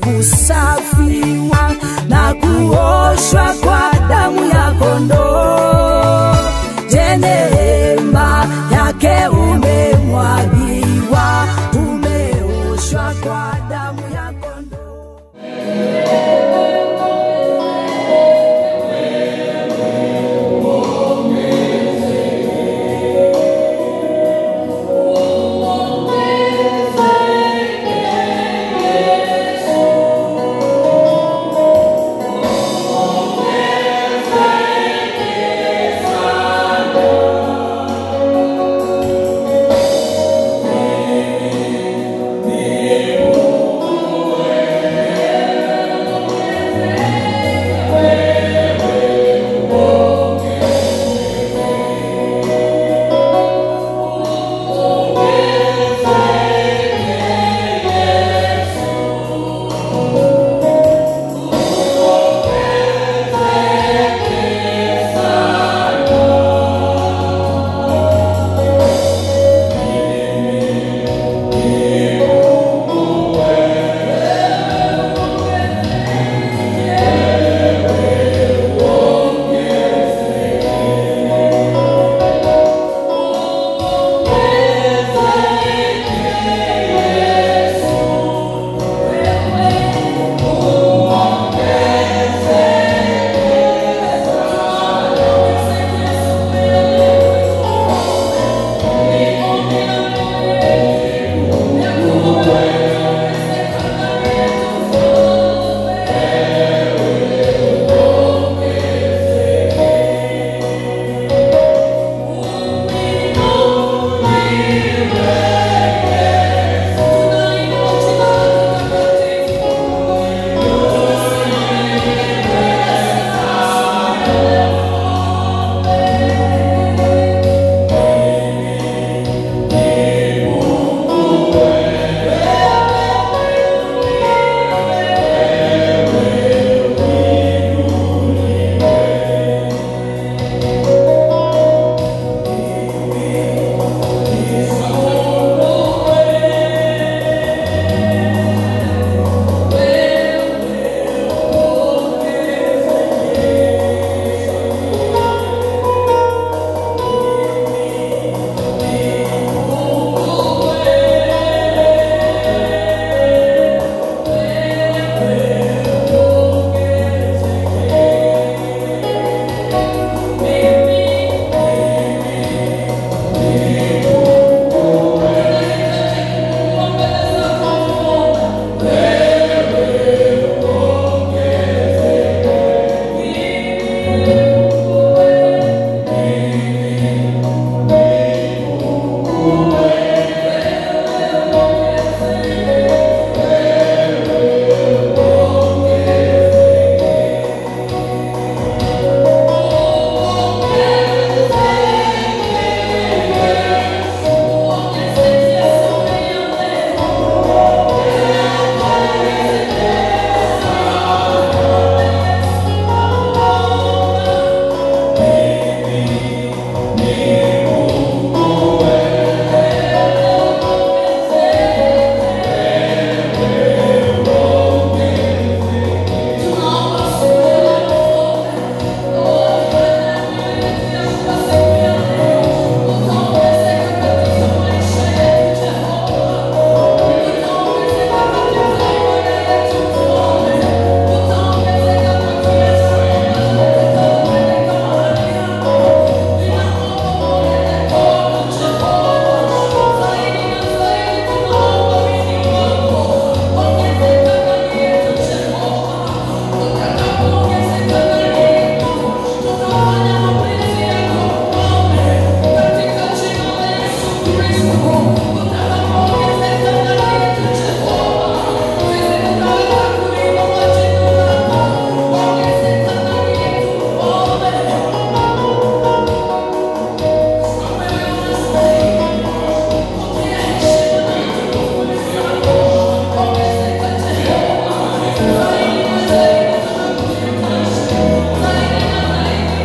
kusafiwa na kuoshwa kwa damu ya kondoo. Je, neema yake umemwagiwa, umeoshwa kwa damu ya kondoo.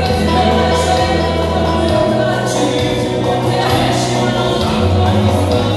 Bwana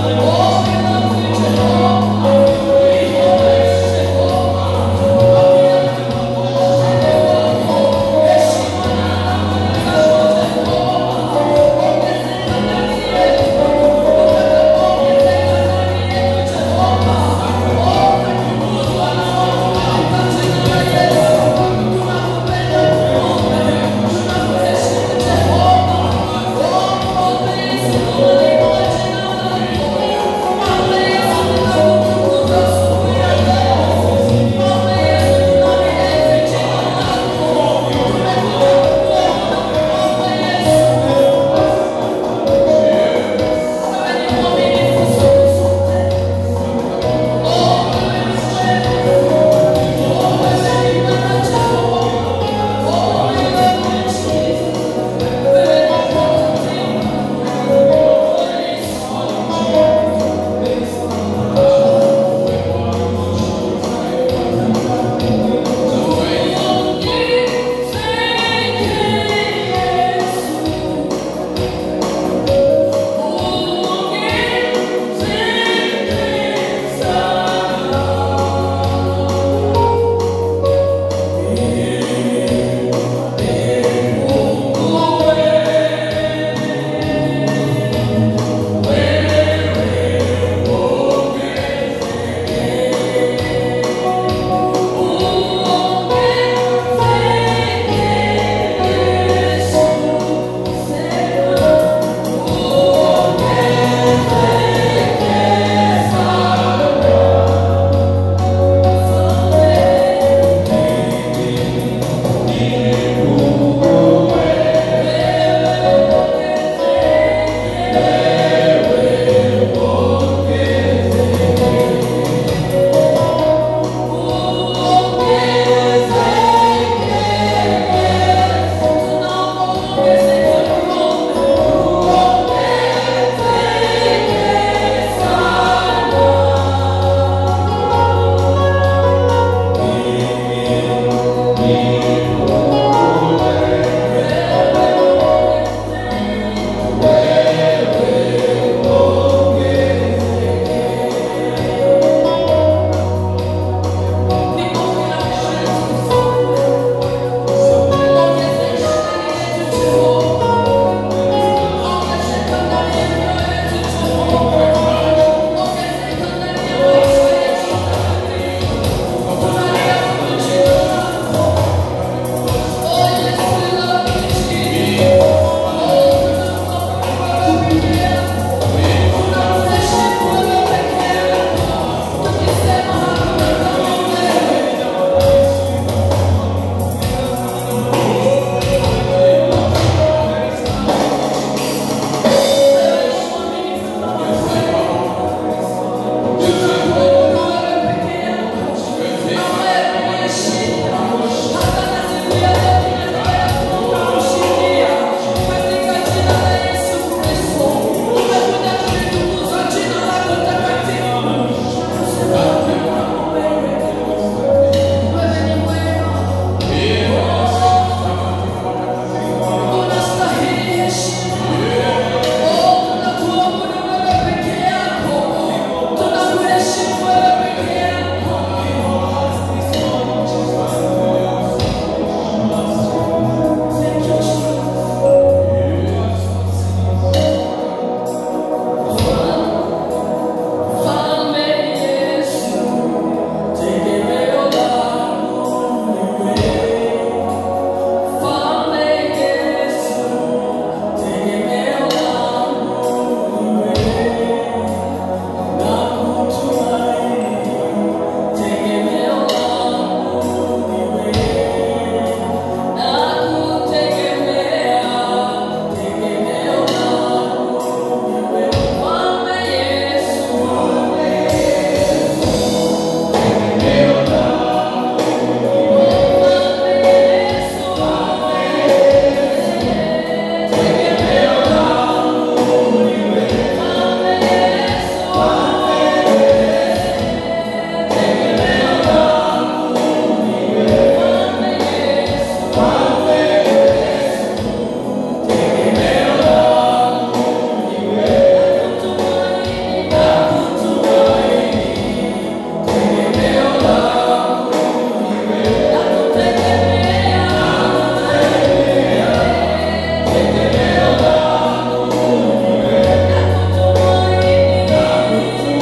Thank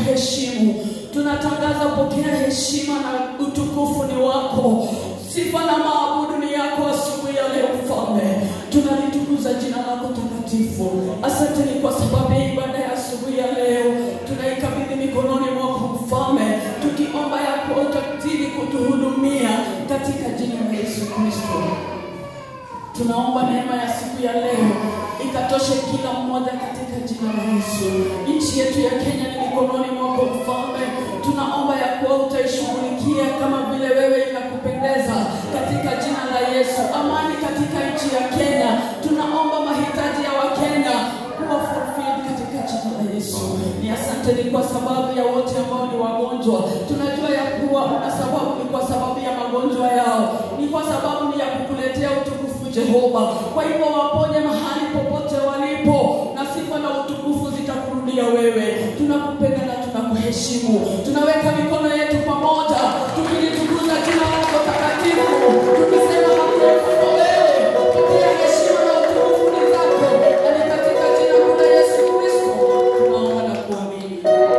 kuheshimu. Tunatangaza pokea heshima na utukufu ni wako, sifa na maabudu ni yako asubuhi ya leo Mfalme. Tunalitukuza jina lako takatifu. Asante ni kwa sababu ya ibada ya asubuhi ya leo, tunaikabidhi mikononi mwako Mfalme, tukiomba yako utazidi kutuhudumia katika jina la Yesu Kristo. Tunaomba neema ya siku ya leo ikatoshe kila mmoja katika jina la Yesu. Nchi yetu ya Kenya ni mikononi mwako Mfalme, tunaomba ya kuwa utaishughulikia kama vile wewe inakupendeza katika jina la Yesu. Amani katika nchi ya Kenya, tunaomba mahitaji ya Wakenya kuwa fulfilled katika jina la Yesu. Ni asante ni kwa sababu ya wote ambao ni wagonjwa, tunajua ya kuwa una sababu, ni kwa sababu ya magonjwa yao, ni kwa sababu ni ya kukuletea utukufu Jehova. Kwa hivyo waponye mahali popote walipo, na sifa na utukufu zitakurudia wewe. Tunakupenda na tunakuheshimu. Tunaweka mikono yetu pamoja, tukilitukuza jina lako takatifu, tukisema hakuna kama wewe. Pokea heshima na utukufu ni zako, na ni katika jina kuu la Yesu Kristo tunaomba na kuamini.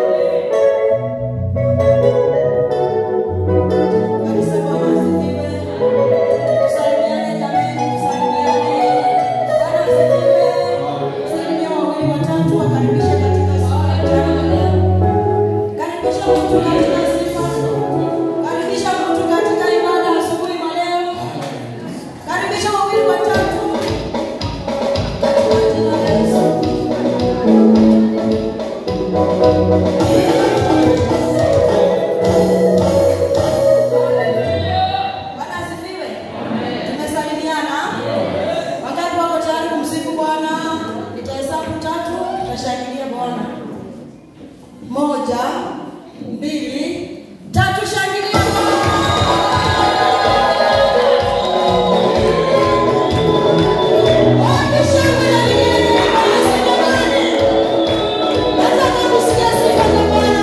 Kanisa Bwana asifiwe. Tusalimiane jamani, tusalimiane. Bwana asifiwe. Salimia wawili watatu wakaribishe katika sifa ya leo. Karibisha mtu katika sifa. Karibisha mtu katika ibada asubuhi ya leo. Karibisha wawili watatu. Katika jina la Yesu. Bwana asifiwe. Tumesalimiana. Wangapi wako tayari kumsifu Bwana? Nitahesabu tatu, tutashangilia Bwana. Moja, mbili, tatu, shangilia Bwana. Wapi shangwe na vigelegele kwa Yesu jamani? Nataka kusikia sifa za Bwana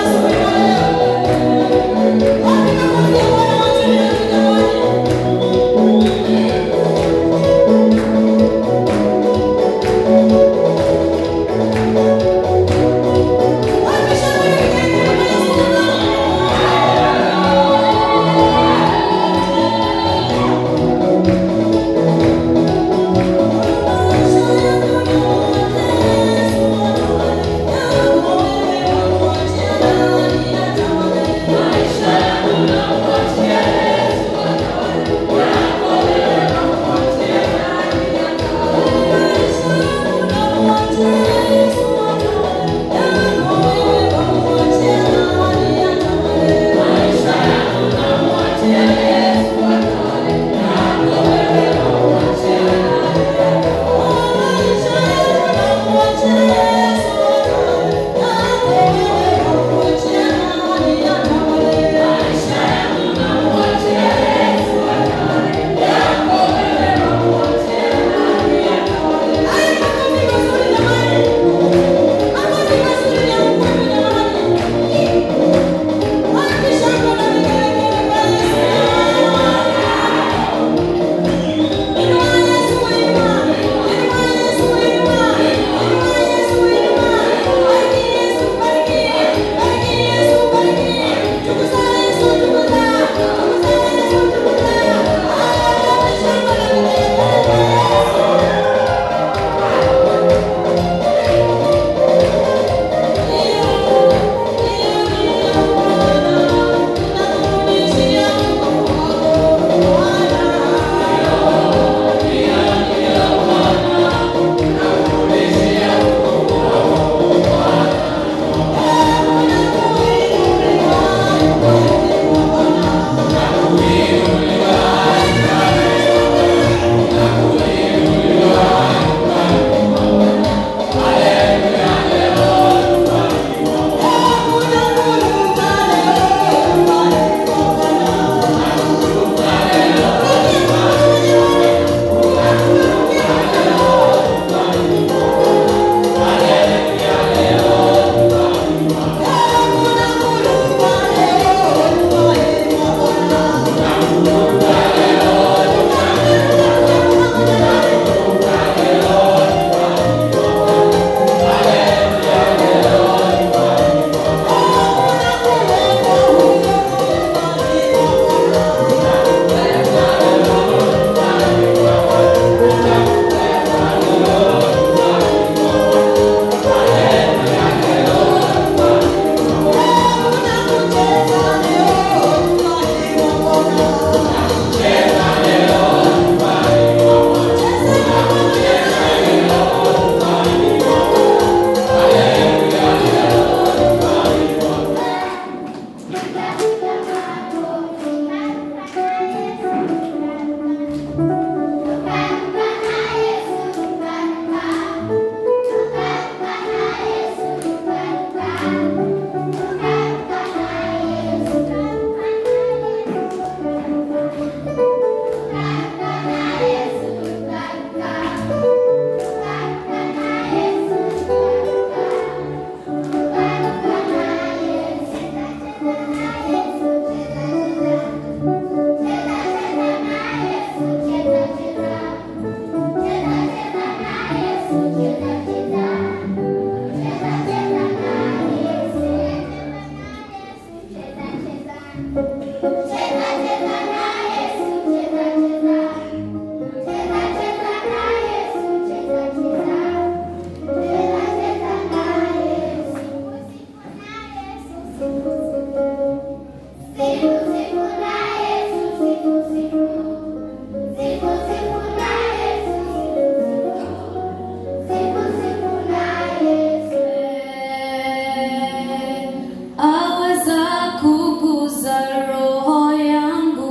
aweza kuguza roho yangu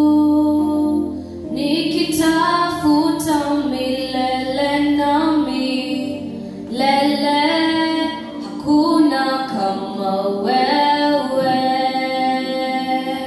nikitafuta milele nami lele hakuna kama wewe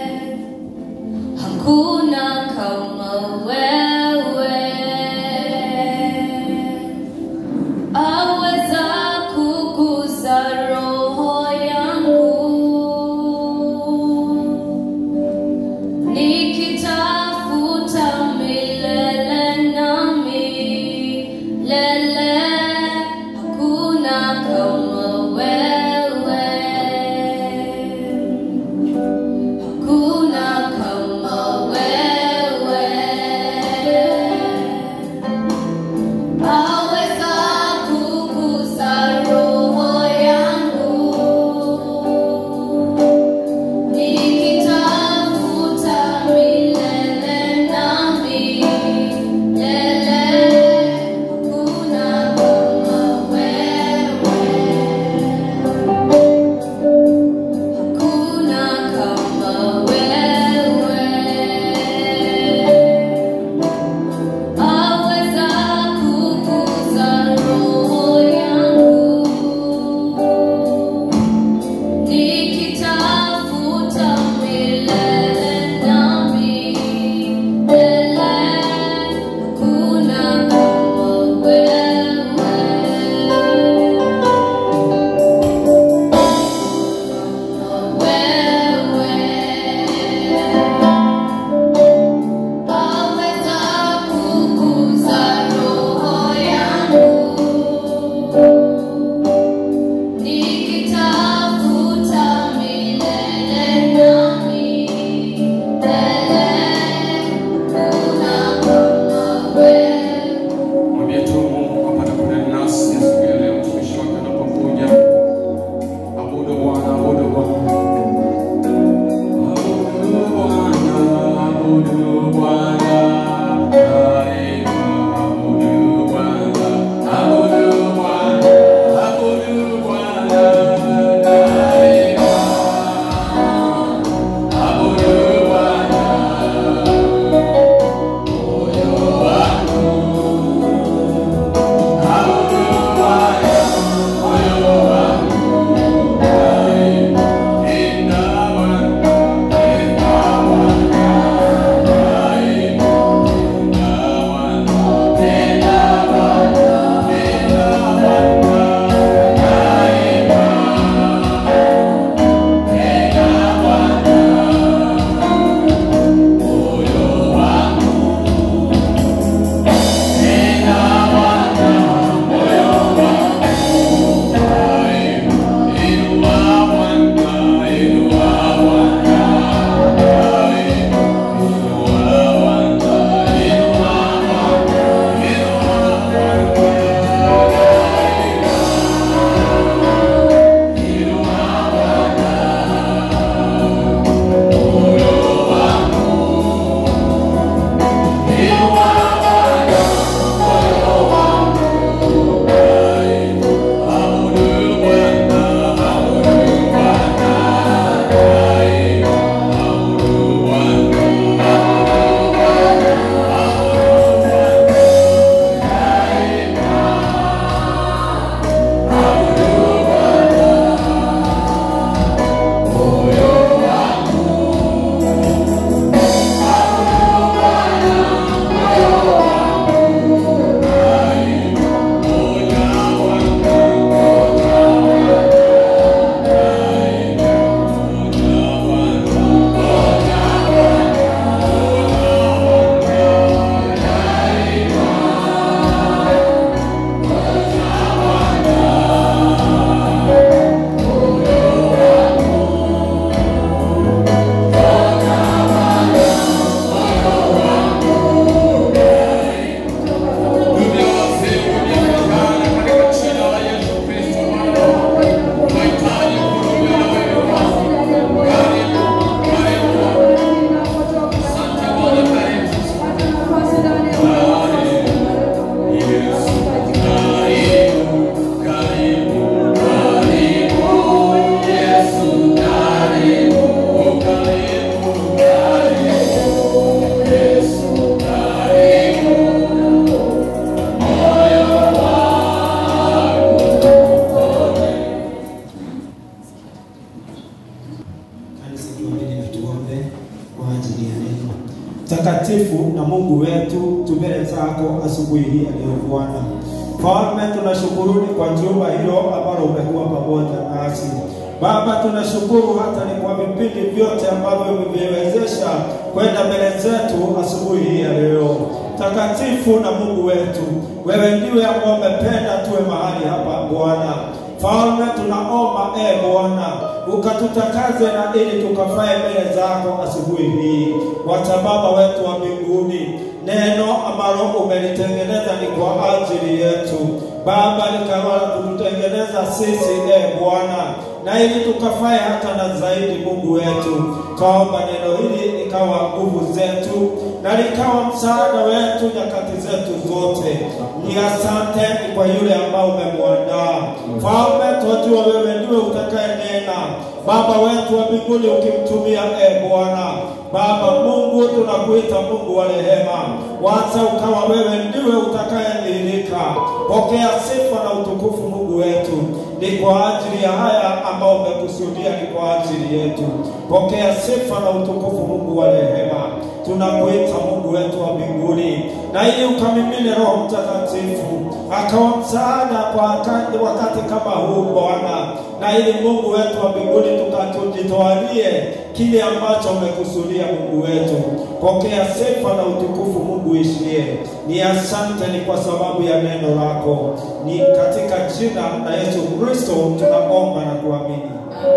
mtakatifu na Mungu wetu, tu mbele zako asubuhi hii ya leo Bwana. Mfalme, tunashukuruni kwa jumba hilo ambalo umekuwa pamoja nasi. Baba, tunashukuru hata ni kwa vipindi vyote ambavyo vimeviwezesha kwenda mbele zetu asubuhi hii ya leo. Takatifu na Mungu wetu, wewe ndiwe ambao umependa tuwe mahali hapa Bwana. Falme, tunaomba e Bwana ukatutakaze na ili tukafae mbele zako asubuhi hii. Wacha Baba wetu wa mbinguni, neno ambalo umelitengeneza ni kwa ajili yetu Baba, likawala kututengeneza sisi e Bwana, na ili tukafae hata na zaidi. Mungu wetu, kaomba neno hili likawa nguvu zetu na likawa msaada wetu nyakati zetu zote. Ni asante ni kwa yule ambao umemwandaa Mfalme, twajua wewe ndiwe utakaye nena Baba wetu wa mbinguni, ukimtumia e Bwana Baba Mungu, tunakuita Mungu wa rehema, wacha ukawa wewe ndiwe utakayedhihirika. Pokea sifa na utukufu Mungu wetu, ni kwa ajili ya haya ambao umekusudia, ni kwa ajili yetu. Pokea sifa na utukufu Mungu wa rehema, tunakuita Mungu wetu wa mbinguni, na ili ukamimine Roho Mtakatifu akawa msaada kwa wakati, wakati kama huu Bwana, na ili Mungu wetu wa mbinguni tukatujitwalie kile ambacho umekusudia Mungu wetu. Pokea sifa na utukufu Mungu ishie. Ni asante, ni kwa sababu ya neno lako, ni katika jina la Yesu Kristo tunaomba na kuamini.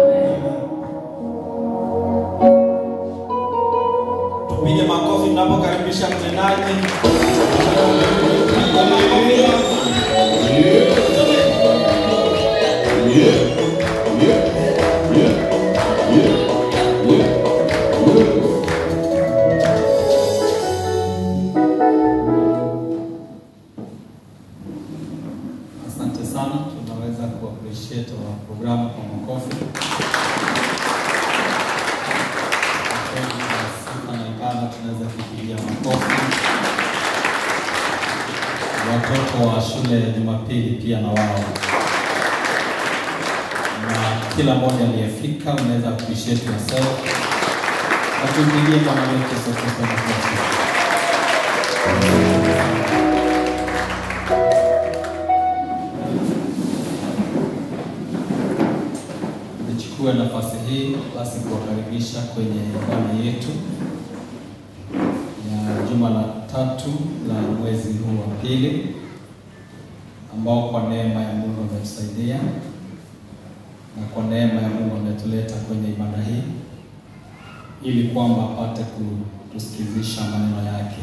Tupige makofi tunapokaribisha mnenaji. Asante sana, tunaweza ku appreciate wa programu kwa makofi. Kweli kwa sifa na ibada tunaweza kupigia makofi. Watoto wa shule ya Jumapili pia na wao na kila mmoja aliyefika, unaweza appreciate yourself. Watumpigie Bwana wetu Yesu Kristo makofi. Nichukue nafasi hii basi kuwakaribisha kwenye ibada yetu ya juma la tatu la mwezi huu wa pili, ambao kwa neema ya Mungu ametusaidia na kwa neema ya Mungu ametuleta kwenye ibada hii ili kwamba apate kutusikizisha maneno yake,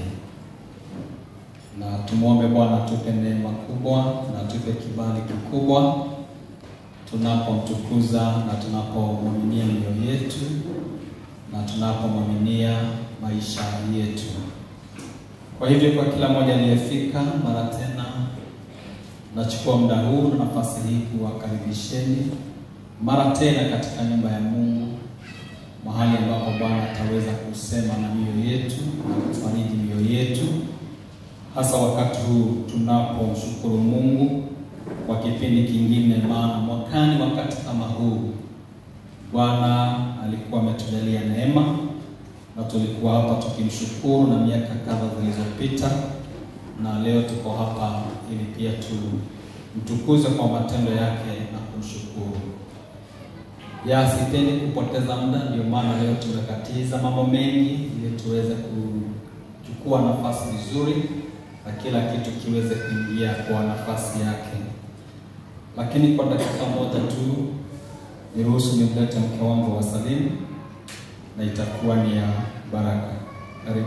na tumwombe Bwana atupe neema kubwa na atupe kibali kikubwa tunapomtukuza na tunapomwaminia mioyo yetu na tunapomwaminia maisha yetu. Kwa hivyo, kwa kila mmoja aliyefika mara tena, nachukua muda huu na nafasi hii kuwakaribisheni mara tena katika nyumba ya Mungu, mahali ambapo Bwana ataweza kusema na mioyo yetu na kufariji mioyo yetu, hasa wakati huu tunapomshukuru Mungu kwa kipindi kingine, maana mwakani wakati kama huu Bwana alikuwa ametujalia neema na tulikuwa hapa tukimshukuru na miaka kadha zilizopita, na leo tuko hapa ili pia tumtukuze kwa matendo yake na kumshukuru. Ya sipendi kupoteza muda, ndio maana leo tumekatiza mambo mengi ili tuweze kuchukua nafasi vizuri na kila kitu kiweze kuingia kwa nafasi yake lakini kwa dakika moja tu niruhusu nimlete mke wangu wa salimu na itakuwa ni ya baraka. Karibu.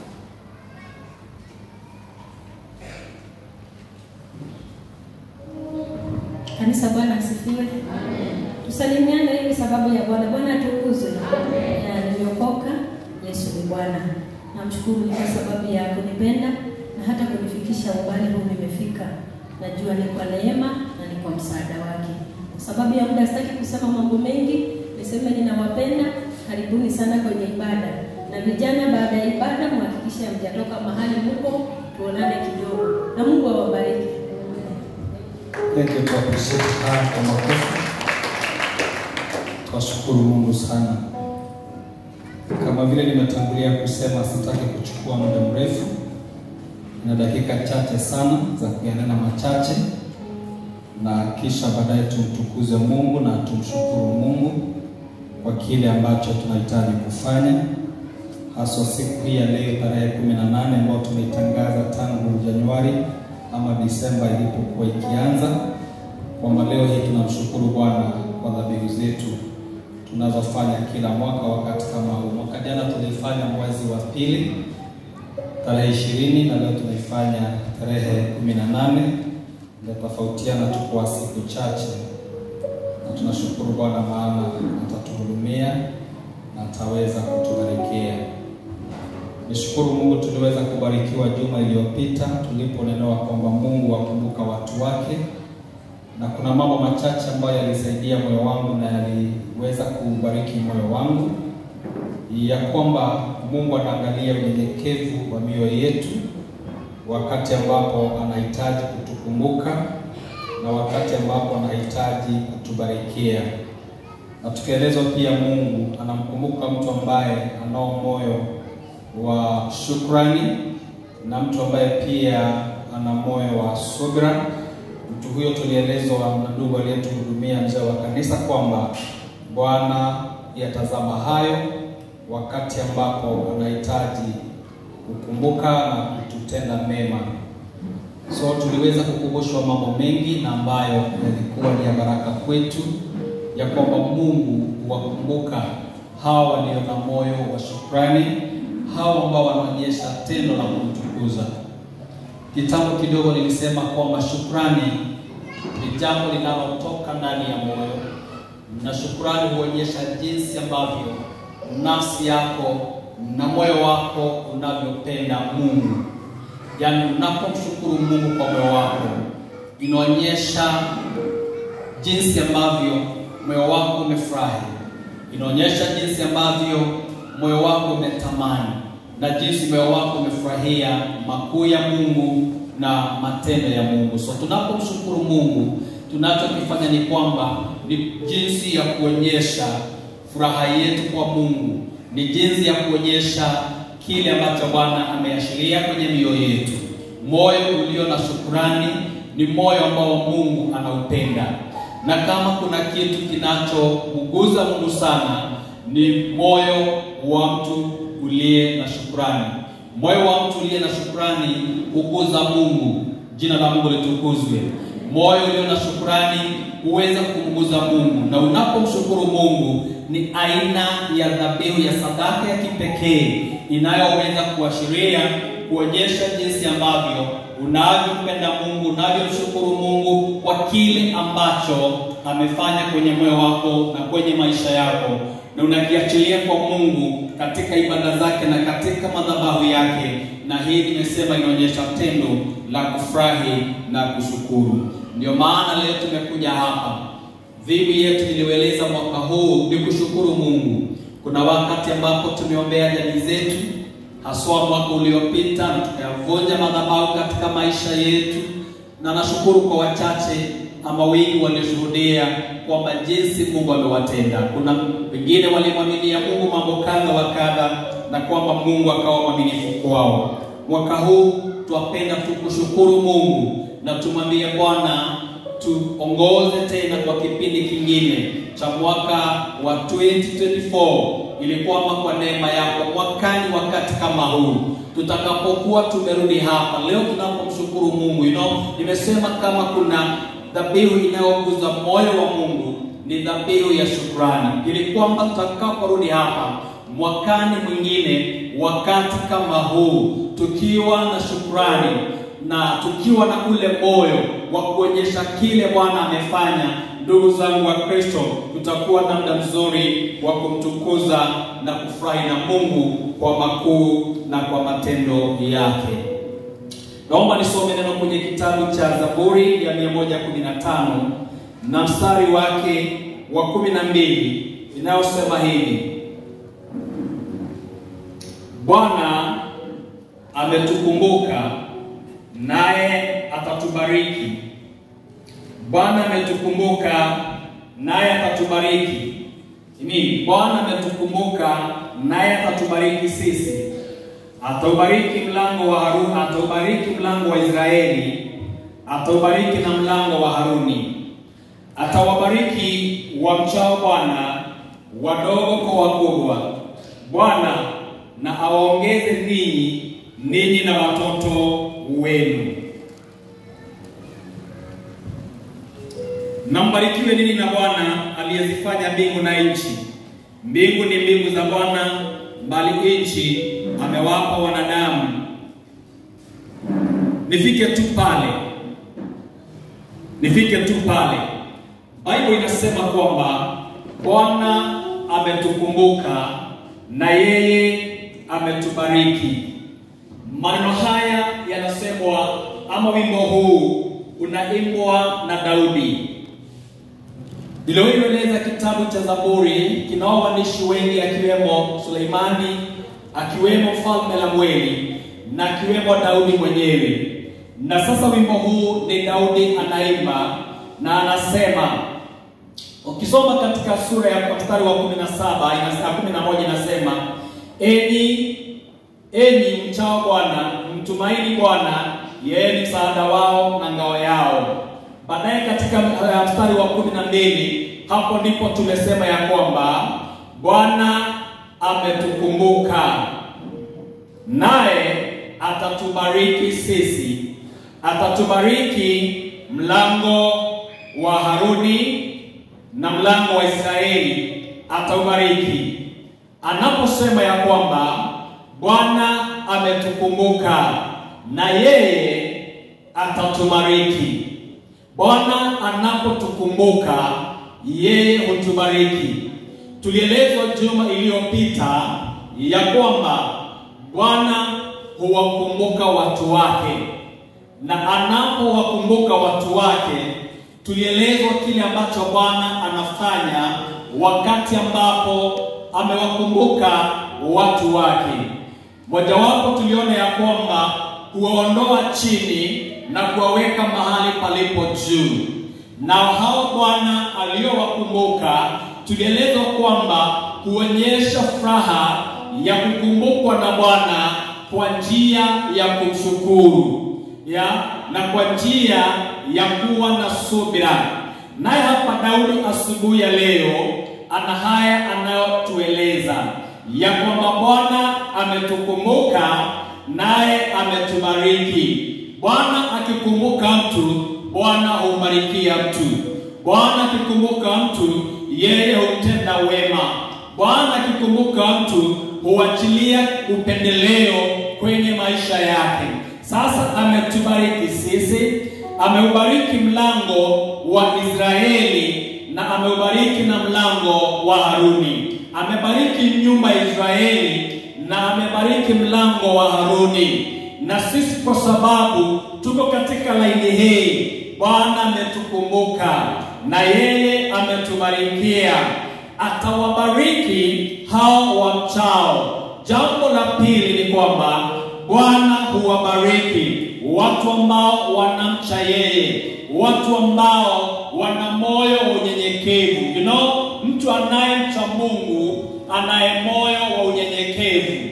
Kanisa, Bwana asifiwe. Tusalimiane ili sababu ya Bwana. Bwana atukuzwe. Na nimeokoka, Yesu ni Bwana. Namshukuru ni kwa sababu ya kunipenda na hata kunifikisha umbali huu nimefika. Najua ni kwa neema na ni kwa msaada wake. Kwa sababu ya muda sitaki kusema mambo mengi, niseme ninawapenda. Karibuni sana kwenye ibada, na vijana, baada ya ibada mhakikishe mjatoka mahali mko, tuonane kidogo, na Mungu awabariki. Thank you for appreciate haya kwa makofi. Twashukuru Mungu sana. Kama vile nimetangulia kusema, sitaki kuchukua muda mrefu, na dakika chache sana za kuyanena machache, na kisha baadaye tumtukuze Mungu na tumshukuru Mungu kwa kile ambacho tunahitaji kufanya, haswa siku hii ya leo tarehe kumi na nane ambayo tumeitangaza tangu Januari ama Disemba ilipokuwa ikianza, kwamba leo hii tunamshukuru Bwana kwa dhabihu zetu tunazofanya kila mwaka wakati kama huu. Mwaka jana tulifanya mwezi wa pili tarehe ishirini na leo tunaifanya tarehe kumi na nane tofautiana tu kwa siku chache, na tunashukuru Bwana maana atatuhudumia na ataweza kutubarikia. Nishukuru Mungu tuliweza kubarikiwa juma iliyopita tuliponenewa kwamba Mungu akumbuka watu wake na kuna mambo machache ambayo yalisaidia moyo wangu na yaliweza kubariki moyo wangu, ya kwamba Mungu anaangalia unyenyekevu wa mioyo yetu wakati ambapo anahitaji kutukumbuka na wakati ambapo anahitaji kutubarikia. Na tukielezwa pia, Mungu anamkumbuka mtu ambaye anao moyo wa shukrani na mtu ambaye pia ana moyo wa subira. Mtu huyo tulielezwa na ndugu aliyetuhudumia mzee wa kanisa kwamba Bwana yatazama hayo wakati ambapo anahitaji kukumbuka na kututenda mema. So tuliweza kukumbushwa mambo mengi na ambayo yalikuwa ni ya baraka kwetu, ya kwamba Mungu huwakumbuka hawa walio na moyo wa shukrani, hawa ambao wanaonyesha tendo la kumtukuza. Kitambo kidogo nilisema kwamba shukrani ni jambo linalotoka ndani ya moyo, na shukrani huonyesha jinsi ambavyo nafsi yako na moyo wako unavyopenda Mungu. Yaani, unapomshukuru Mungu kwa moyo wako, inaonyesha jinsi ambavyo moyo wako umefurahi, inaonyesha jinsi ambavyo moyo wako umetamani na jinsi moyo wako umefurahia makuu ya Mungu na matendo ya Mungu. So tunapomshukuru Mungu, tunachokifanya ni kwamba ni jinsi ya kuonyesha furaha yetu kwa Mungu, ni jinsi ya kuonyesha kile ambacho Bwana ameashiria kwenye mioyo yetu. Moyo ulio na shukurani ni moyo ambao Mungu anaupenda, na kama kuna kitu kinachomuguza Mungu sana ni moyo wa mtu uliye na shukrani. Moyo wa mtu uliye na shukrani huguza Mungu. Jina la Mungu litukuzwe. Moyo ulio na shukrani huweza kumguza Mungu, na unapomshukuru Mungu ni aina ya dhabihu ya sadaka ya kipekee inayoweza kuashiria kuonyesha jinsi ambavyo unavyompenda Mungu, unavyomshukuru Mungu kwa kile ambacho amefanya kwenye moyo wako na kwenye maisha yako, na unakiachilia kwa Mungu katika ibada zake na katika madhabahu yake, na hii nimesema inaonyesha tendo la kufurahi na kushukuru. Ndio maana leo tumekuja hapa. Dhibu yetu nilieleza mwaka huu ni kushukuru Mungu. Kuna wakati ambapo tumeombea jamii zetu, haswa mwaka uliopita, na tukayavunja madhabahu katika maisha yetu, na nashukuru kwa wachache ama wengi walioshuhudia kwamba jinsi Mungu amewatenda. Kuna wengine walimwaminia Mungu mambo kadha wa kadha, na kwamba Mungu akawa mwaminifu kwao. Mwaka huu twapenda tu kushukuru Mungu na tumwambie Bwana tuongoze tena kwa kipindi kingine cha mwaka wa 2024 ili kwamba kwa neema yako mwakani wakati kama huu tutakapokuwa tumerudi hapa leo tunapomshukuru Mungu you know, nimesema kama kuna dhabihu inayoguza moyo wa Mungu ni dhabihu ya shukrani, ili kwamba tutakaporudi hapa mwakani mwingine wakati kama huu tukiwa na shukrani na tukiwa na ule moyo wa kuonyesha kile Bwana amefanya. Ndugu zangu wa Kristo, tutakuwa na muda mzuri wa kumtukuza na kufurahi na Mungu kwa makuu na kwa matendo yake. Naomba nisome neno kwenye kitabu cha Zaburi ya 115 na mstari wake wa 12 inayosema hivi: Bwana ametukumbuka naye atatubariki. Bwana ametukumbuka naye atatubariki. Ni Bwana ametukumbuka naye atatubariki sisi. Ataubariki mlango wa Haruni, ataubariki mlango wa Israeli, ataubariki na mlango wa Haruni. Atawabariki wamchao Bwana, wadogo kwa wakubwa. Bwana na awaongeze ninyi ninyi na watoto wenu. Na mbarikiwe ninyi na Bwana aliyezifanya mbingu na nchi. Mbingu ni mbingu za Bwana, bali nchi amewapa wanadamu. Nifike tu pale, nifike tu pale. Biblia inasema kwamba Bwana ametukumbuka na yeye ametubariki. Maneno haya yanasemwa ama wimbo huu unaimbwa na Daudi. Nilioeleza kitabu cha Zaburi kinao waandishi wengi akiwemo Suleimani, akiwemo mfalme Lamweli na akiwemo Daudi mwenyewe. Na sasa wimbo huu ni Daudi anaimba na anasema ukisoma katika sura ya mstari wa 17 inasema 11 inasema enyi enyi mchao Bwana mtumaini Bwana yeye ni msaada wao na ngao yao. Baadaye katika uh, mstari wa kumi na mbili hapo ndipo tumesema ya kwamba Bwana ametukumbuka naye atatubariki sisi, atatubariki mlango wa Haruni na mlango wa Israeli ataubariki. Anaposema ya kwamba Bwana ametukumbuka na yeye atatubariki. Bwana anapotukumbuka yeye hutubariki. Tulielezwa juma iliyopita ya kwamba Bwana huwakumbuka watu wake, na anapowakumbuka watu wake, tulielezwa kile ambacho Bwana anafanya wakati ambapo amewakumbuka watu wake. Mojawapo tuliona ya kwamba huwaondoa chini na kuwaweka mahali palipo juu. Na hao Bwana aliyowakumbuka, tulielezwa kwamba huonyesha furaha ya kukumbukwa na Bwana kwa njia ya kumshukuru ya na kwa njia ya kuwa na subira. Naye hapa Daudi asubuhi ya leo ana haya anayotueleza ya kwamba Bwana ametukumbuka naye ametubariki. Bwana akikumbuka mtu, Bwana humbarikia mtu. Bwana akikumbuka mtu, yeye humtenda wema. Bwana akikumbuka mtu, huachilia upendeleo kwenye maisha yake. Sasa ametubariki sisi, ameubariki mlango wa Israeli na ameubariki na mlango wa Haruni. Amebariki nyumba ya Israeli na amebariki mlango wa Haruni. Na sisi kwa sababu tuko katika laini hii, Bwana ametukumbuka na yeye ametubarikia, atawabariki hao wamchao. Jambo la pili ni kwamba Bwana huwabariki watu ambao wanamcha yeye, watu ambao wana moyo wa unyenyekevu. You know, mtu anayemcha Mungu anaye moyo wa unyenyekevu.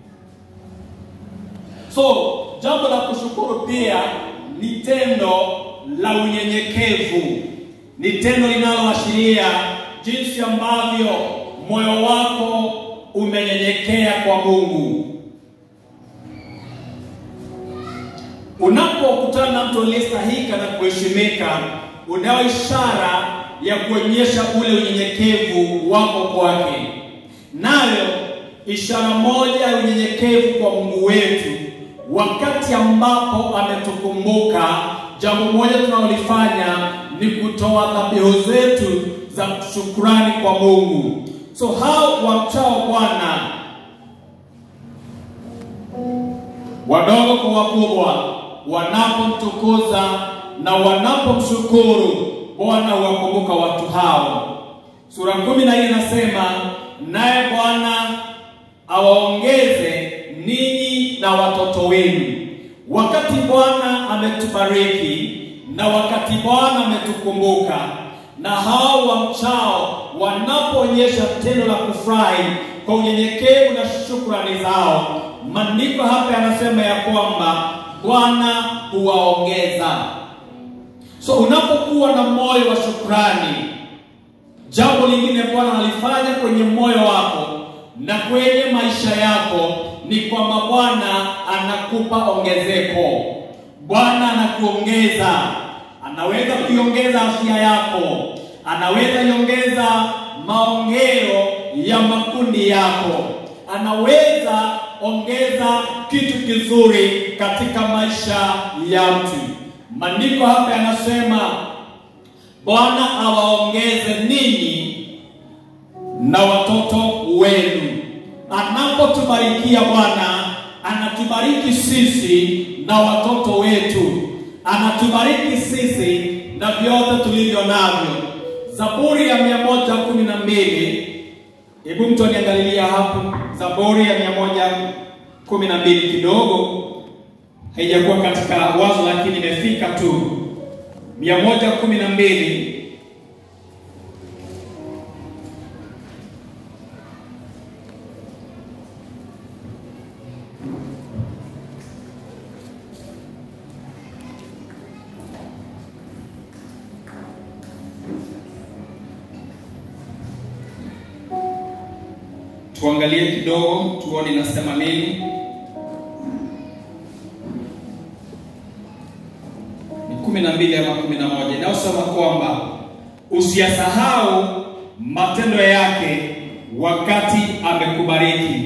So jambo la kushukuru pia ni tendo la unyenyekevu, ni tendo linaloashiria jinsi ambavyo moyo wako umenyenyekea kwa Mungu. Unapokutana na mtu aliyestahika na kuheshimika, unayo ishara ya kuonyesha ule unyenyekevu wako kwake. Nayo ishara moja ya unyenyekevu kwa Mungu wetu, wakati ambapo ametukumbuka, jambo moja tunalolifanya ni kutoa dhabihu zetu za shukrani kwa Mungu. So hao wamchao Bwana wadogo kwa wakubwa, wanapomtukuza na wanapomshukuru Bwana huwakumbuka watu hao. Sura kumi na nne inasema naye Bwana awaongeze ninyi na watoto wenu. Wakati Bwana ametubariki na wakati Bwana ametukumbuka, na hao wamchao wanapoonyesha tendo la kufurahi kwa unyenyekevu na shukrani zao, maandiko hapa yanasema ya kwamba Bwana huwaongeza. So unapokuwa na moyo wa shukrani, jambo lingine Bwana analifanya kwenye moyo wako na kwenye maisha yako ni kwamba Bwana anakupa ongezeko. Bwana anakuongeza, anaweza kuiongeza afya yako, anaweza iongeza maongeo ya makundi yako, anaweza ongeza kitu kizuri katika maisha ya mtu. Maandiko hapa yanasema Bwana awaongeze ninyi na watoto wenu. Anapotubarikia Bwana, anatubariki sisi na watoto wetu, anatubariki sisi na vyote tulivyo navyo. Zaburi ya mia moja kumi na mbili hebu mtu aniangalilia hapo, Zaburi ya mia moja kumi na mbili kidogo haijakuwa katika wazo, lakini imefika tu mia moja kumi na mbili tuangalie kidogo tuone inasema nini. Ni kumi na mbili ama kumi na moja inayosema kwamba usiyasahau matendo yake wakati amekubariki.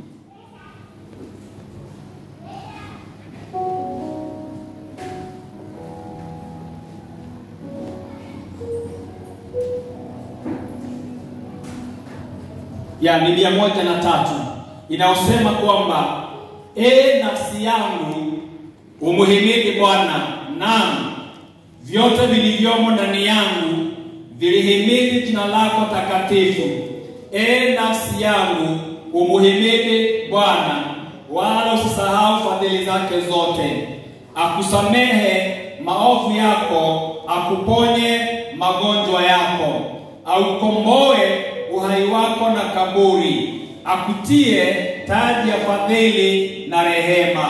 ya ni mia moja na tatu inayosema kwamba e nafsi yangu umuhimidi Bwana, naam vyote vilivyomo ndani yangu vilihimidi jina lako takatifu. E nafsi yangu umuhimidi Bwana, wala usisahau fadhili zake zote. Akusamehe maovu yako, akuponye magonjwa yako, aukomboe uhai wako na kaburi, akutie taji ya fadhili na rehema,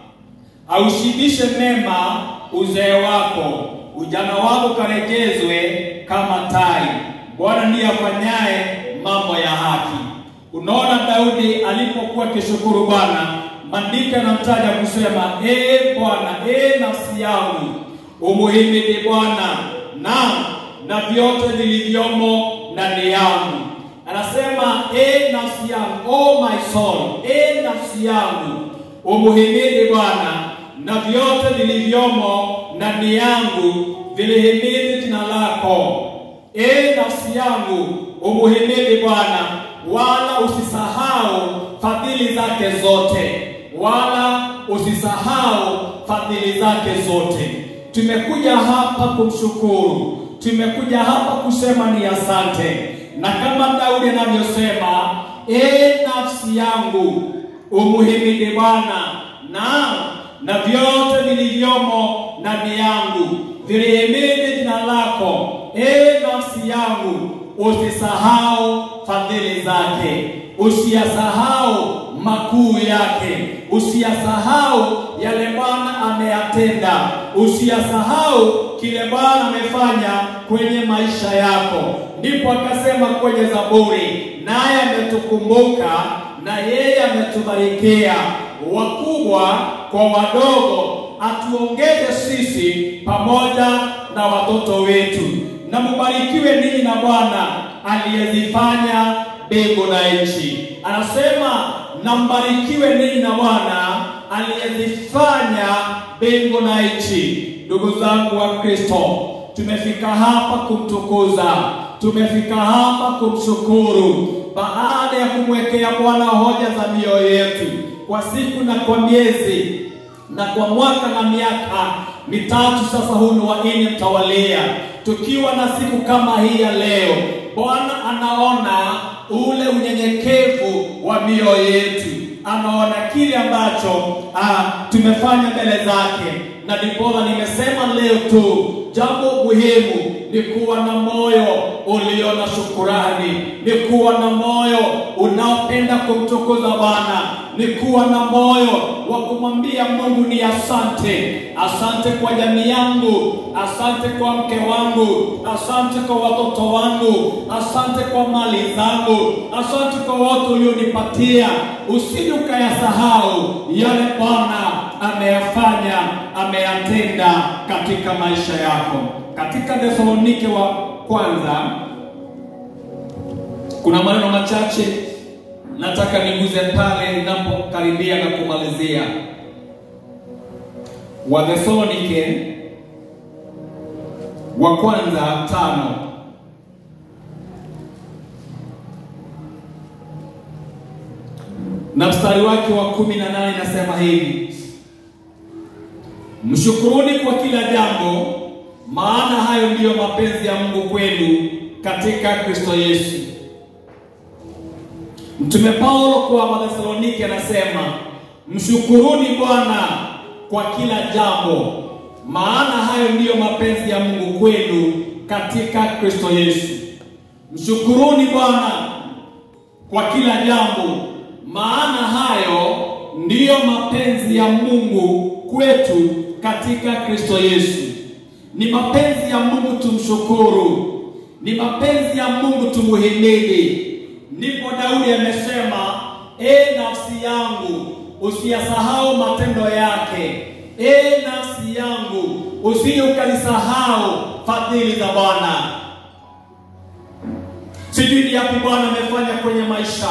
aushibishe mema uzee wako, ujana wako karejezwe kama tai. Bwana ndiye afanyaye mambo ya haki. Unaona, Daudi alipokuwa akishukuru Bwana, maandiko yanamtaja kusema, ee Bwana, ee nafsi yangu umuhimidi Bwana, naam na vyote vilivyomo ndani yangu anasema e nafsi yangu, oh my soul, e nafsi yangu umuhimidi Bwana, na vyote vilivyomo ndani yangu vilihimidi jina lako. E nafsi yangu umuhimidi Bwana, wala usisahau fadhili zake zote, wala usisahau fadhili zake zote. Tumekuja hapa kumshukuru, tumekuja hapa kusema ni asante na kama Daudi anavyosema, e nafsi yangu umuhimidi Bwana, na na vyote vilivyomo ndani yangu vilihimidi jina lako. E nafsi yangu usisahau fadhili zake, usiyasahau makuu yake, usiyasahau yale Bwana ameyatenda, usiyasahau kile Bwana amefanya kwenye maisha yako. Ndipo akasema kwenye Zaburi, naye ametukumbuka na yeye ametubarikia, wakubwa kwa wadogo, atuongeze sisi pamoja na watoto wetu. Na mubarikiwe ninyi na Bwana aliyezifanya mbingu na nchi. Anasema na mbarikiwe ninyi na Bwana aliyezifanya mbingu na nchi. Ndugu zangu wa Kristo, tumefika hapa kumtukuza, tumefika hapa kumshukuru, baada ya kumwekea Bwana hoja za mioyo yetu kwa siku na kwa miezi na kwa mwaka na miaka mitatu sasa, huu ni wa nne mtawalia, tukiwa na siku kama hii ya leo. Bwana anaona ule unyenyekevu wa mioyo yetu, anaona kile ambacho ah, tumefanya mbele zake, na ndiposa nimesema leo tu jambo muhimu ni kuwa na moyo ulio na shukurani, ni kuwa na moyo unaopenda kumtukuza Bwana, ni kuwa na moyo wa kumwambia Mungu ni asante. Asante kwa jamii yangu, asante kwa mke wangu, asante kwa watoto wangu, asante kwa mali zangu, asante kwa watu ulionipatia. Usije ukayasahau yale Bwana ameyafanya, ameyatenda katika maisha yako. Katika Thesalonike wa kwanza kuna maneno machache nataka niguze pale ninapokaribia na kumalizia. Wathesalonike wa kwanza tano na mstari wake wa kumi na nane nasema hivi: mshukuruni kwa kila jambo, maana hayo ndiyo mapenzi ya Mungu kwenu katika Kristo Yesu. Mtume Paulo kwa Wathesalonike anasema mshukuruni Bwana kwa kila jambo, maana hayo ndiyo mapenzi ya Mungu kwenu katika Kristo Yesu. Mshukuruni Bwana kwa kila jambo, maana hayo ndiyo mapenzi ya Mungu kwetu katika Kristo Yesu. Ni mapenzi ya Mungu tumshukuru, ni mapenzi ya Mungu tumuhimidi. Ndipo Daudi amesema, e nafsi yangu usiyasahau matendo yake, e nafsi yangu usije ukalisahau fadhili za Bwana. Sijui ni yapi Bwana amefanya kwenye maisha,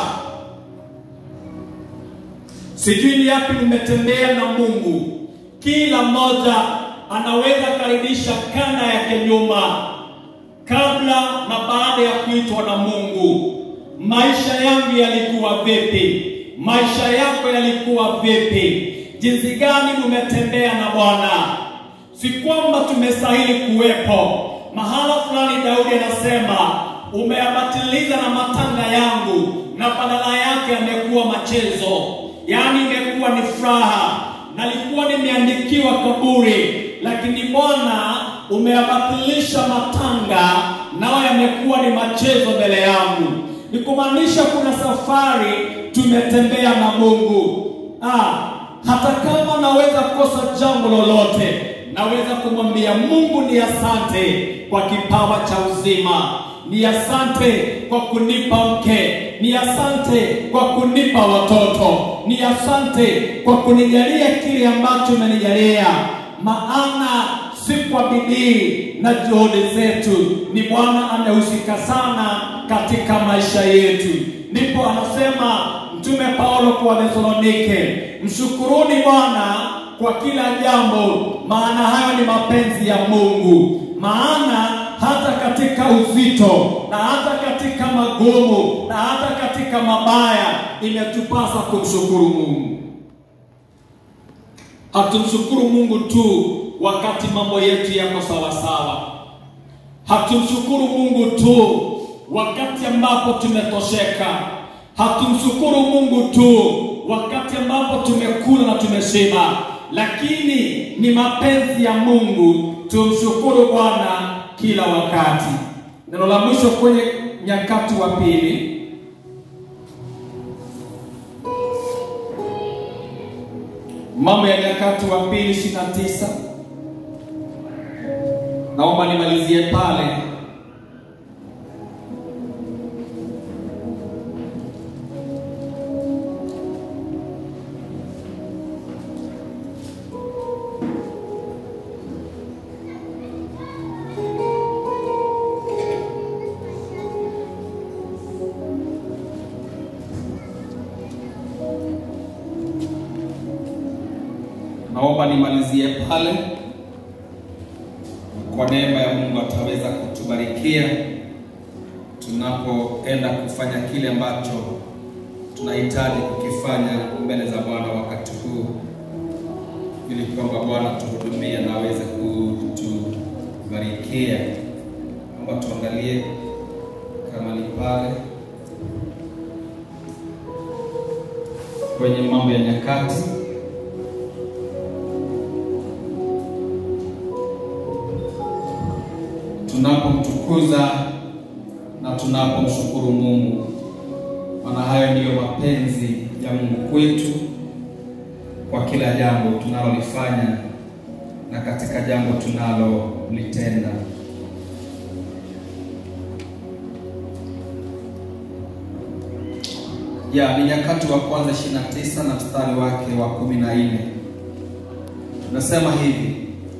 sijui ni yapi nimetembea na Mungu. Kila mmoja anaweza karibisha kana yake nyuma, kabla na baada ya kuitwa na Mungu. Maisha yangu yalikuwa vipi? Maisha yako yalikuwa vipi? Jinsi gani umetembea na Bwana? Si kwamba tumestahili kuwepo mahala fulani. Daudi anasema umeyabatiliza na matanga yangu, na badala yake amekuwa machezo, yaani imekuwa ni furaha. Nalikuwa nimeandikiwa kaburi, lakini Bwana umeyabatilisha matanga, nao yamekuwa ni machezo mbele yangu. Ni kumaanisha kuna safari tumetembea na Mungu. Ah, hata kama naweza kosa jambo lolote, naweza kumwambia Mungu ni asante kwa kipawa cha uzima, ni asante kwa kunipa mke, ni asante kwa kunipa watoto, ni asante kwa kunijalia kile ambacho umenijalia, maana si kwa bidii na juhudi zetu, ni Bwana amehusika sana katika maisha yetu. Ndipo anasema Mtume Paulo kwa Wathesalonike, mshukuruni Bwana kwa kila jambo, maana hayo ni mapenzi ya Mungu. Maana hata katika uzito na hata katika magumu na hata katika mabaya imetupasa kumshukuru Mungu. Hatumshukuru Mungu tu wakati mambo yetu yako sawasawa. Hatumshukuru Mungu tu wakati ambapo tumetosheka. Hatumshukuru Mungu tu wakati ambapo tumekula na tumeshiba, lakini ni mapenzi ya Mungu tumshukuru Bwana kila wakati. Neno la mwisho kwenye Nyakati wa Pili Mambo ya Nyakati wa Pili ishirini na tisa. Naomba nimalizie pale. Naomba nimalizie pale. Kwa neema ya Mungu ataweza kutubarikia tunapoenda kufanya kile ambacho tunahitaji kukifanya mbele za Bwana wakati huu, ili kwamba Bwana tuhudumie na aweze kutubarikia. Naomba tuangalie kama ni pale kwenye Mambo ya Nyakati tunapomtukuza na tunapomshukuru Mungu, maana hayo ndiyo mapenzi ya Mungu kwetu kwa kila jambo tunalolifanya na katika jambo tunalolitenda. Ya, ni Nyakati wa kwanza 29 na mstari wake wa 14. Tunasema hivi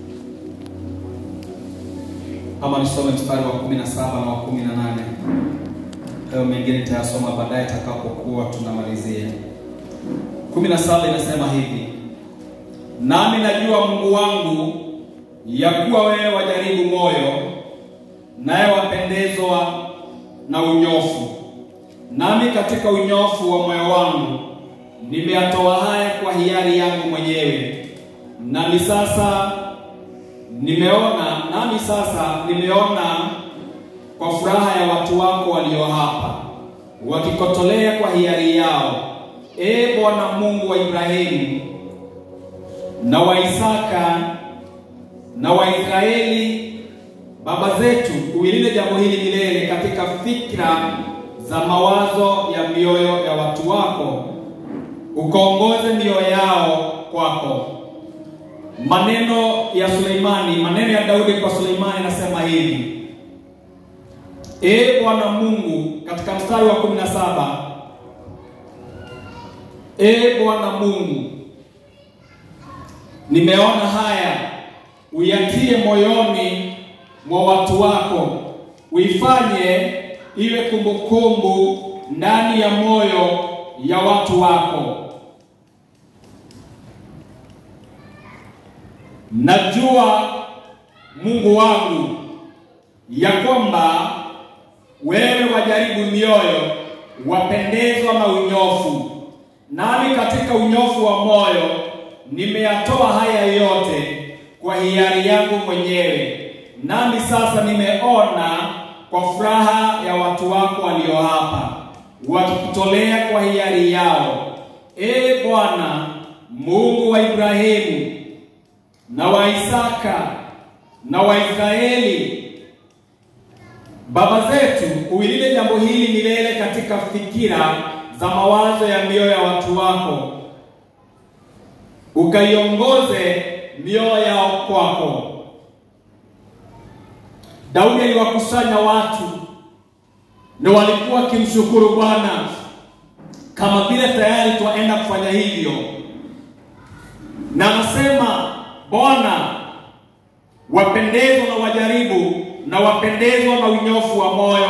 ama nisome mstari wa 17 na wa 18. Hayo mengine nitayasoma baadaye takapokuwa tunamalizia. 17 inasema hivi: nami najua Mungu wangu ya kuwa wewe wajaribu moyo, naye wapendezwa na unyofu. Nami katika unyofu wa moyo wangu nimeyatoa haya kwa hiari yangu mwenyewe, nami sasa nimeona nami sasa nimeona kwa furaha ya watu wako walio hapa wakikotolea kwa hiari yao. E Bwana Mungu wa Ibrahimu na wa Isaka na wa Israeli baba zetu, uilinde jambo hili milele katika fikra za mawazo ya mioyo ya watu wako, ukaongoze mioyo yao kwako. Maneno ya Suleimani, maneno ya Daudi kwa Suleimani yanasema hivi: E Bwana Mungu, katika mstari wa 17, E Bwana Mungu, nimeona haya, uyatie moyoni mwa watu wako, uifanye iwe kumbukumbu ndani ya moyo ya watu wako. Najua Mungu wangu ya kwamba wewe wajaribu mioyo, wapendezwa na unyofu. Nami katika unyofu wa moyo nimeyatoa haya yote kwa hiari yangu mwenyewe. Nami sasa nimeona kwa furaha ya watu wako walio hapa, wakikutolea kwa hiari yao. E Bwana Mungu wa Ibrahimu na wa Isaka na wa Israeli baba zetu, uilinde jambo hili milele katika fikira za mawazo ya mioyo ya watu wako, ukaiongoze mioyo yao kwako. Daudi aliwakusanya watu na walikuwa wakimshukuru Bwana kama vile tayari twaenda kufanya hivyo, na anasema Bwana, wapendezwa na wajaribu na wapendezwa na unyofu wa moyo,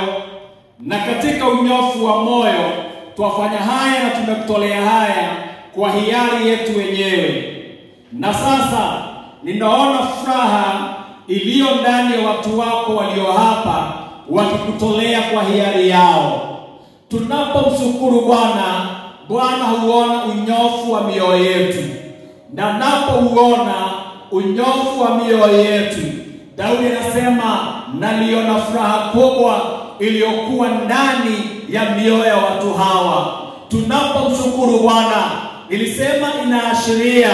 na katika unyofu wa moyo twafanya haya na tumekutolea haya kwa hiari yetu wenyewe. Na sasa ninaona furaha iliyo ndani ya watu wako walio hapa wakikutolea kwa hiari yao. Tunapomshukuru Bwana, Bwana huona unyofu wa mioyo yetu, na napouona unyofu wa mioyo yetu, Daudi anasema naliona furaha kubwa iliyokuwa ndani ya mioyo ya watu hawa. Tunapomshukuru Bwana, nilisema inaashiria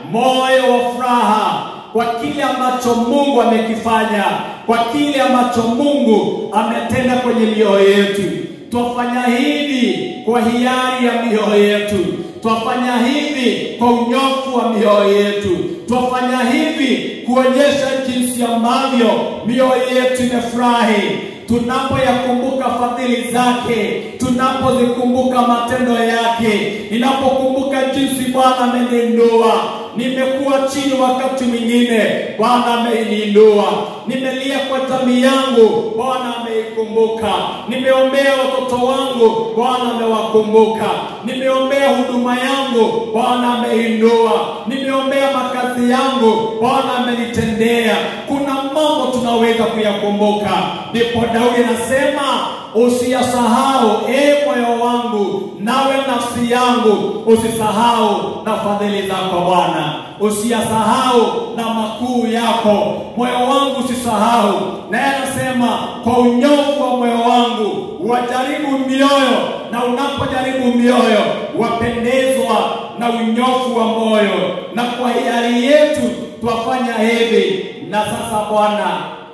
moyo wa furaha kwa kile ambacho Mungu amekifanya, kwa kile ambacho Mungu ametenda kwenye mioyo yetu. Twafanya hivi kwa hiari ya mioyo yetu, twafanya hivi kwa unyofu wa mioyo yetu, twafanya hivi kuonyesha jinsi ambavyo mioyo yetu imefurahi tunapoyakumbuka fadhili zake, tunapozikumbuka matendo yake, ninapokumbuka jinsi Bwana ameniinua. Nimekuwa chini wakati mwingine, Bwana ameniinua. Nimelia kwa jamii yangu, Bwana ameikumbuka. Nimeombea watoto wangu, Bwana amewakumbuka. Nimeombea huduma yangu, Bwana ameinua. Nimeombea makazi yangu, Bwana amenitendea. Kuna mambo tunaweza kuyakumbuka, ndipo Daudi anasema usiyasahau e moyo wangu, nawe nafsi yangu usisahau na fadhili zako Bwana, usiyasahau na makuu yako, moyo wangu usisahau. Naye anasema kwa unyofu wa moyo wangu wajaribu mioyo, na unapojaribu mioyo wapendezwa na unyofu wa moyo, na kwa hiari yetu twafanya hivi. Na sasa Bwana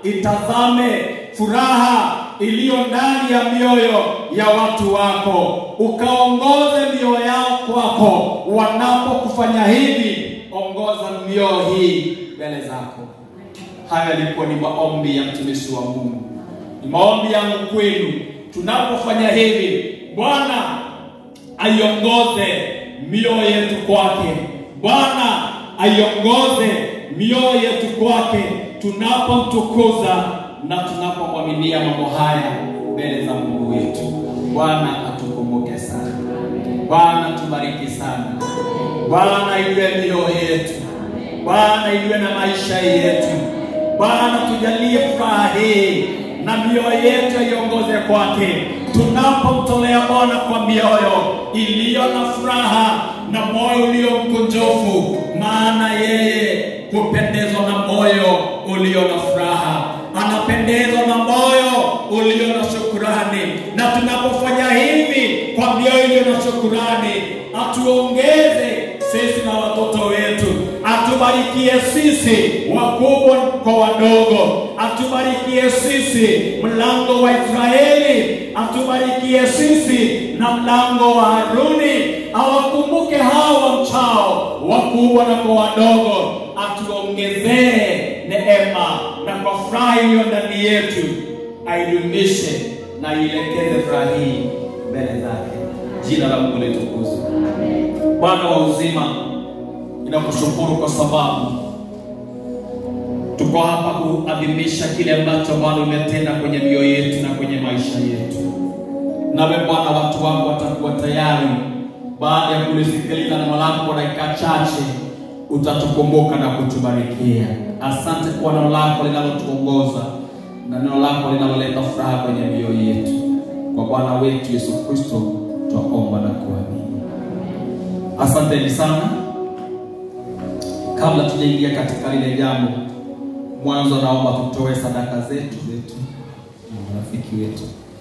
itazame furaha iliyo ndani ya mioyo ya watu wako, ukaongoze mioyo yao kwako. Wanapokufanya hivi, ongoza mioyo hii mbele zako. Haya yalikuwa ni maombi ya mtumishi wa Mungu, ni maombi yangu kwenu. Tunapofanya hivi, Bwana aiongoze mioyo yetu kwake. Bwana aiongoze mioyo yetu kwake, tunapomtukuza na tunapomwaminia mambo haya mbele za Mungu wetu. Bwana atukumbuke sana, Bwana tubariki sana, Bwana iwe mioyo yetu, Bwana iwe na maisha yetu, Bwana tujalie furaha hii na mioyo yetu iongoze kwake, tunapomtolea Bwana kwa mioyo iliyo na furaha na moyo ulio mkunjufu, maana yeye hupendezwa na moyo ulio na furaha, anapendezwa na moyo ulio na shukurani. Na tunapofanya hivi kwa mioyo iliyo na shukurani, atuongeze sisi na watoto wetu, atubarikie sisi wakubwa kwa wadogo, atubarikie sisi mlango wa Israeli, atubarikie sisi na mlango wa Haruni, awakumbuke hawa mchao wakubwa na kwa wadogo, atuongezee neema na kwa furaha iliyo ndani yetu aidumishe na ielekeze furaha hii mbele zake. Jina la Mungu litukuzwe. Bwana wa uzima, ninakushukuru kwa sababu tuko hapa kuadhimisha kile ambacho Bwana umetenda kwenye mioyo yetu na kwenye maisha yetu. Nawe Bwana, watu wako watakuwa tayari baada ya kulisikiliza neno lako kwa dakika chache, utatukumbuka na kutubarikia. Asante kwa neno lako linalotuongoza na neno lako linaloleta furaha kwenye mioyo yetu. Kwa Bwana wetu Yesu Kristo twaomba na kuamini. Asanteni sana. Kabla tujaingia katika lile jambo, mwanzo naomba tutoe sadaka zetu zetu na marafiki wetu.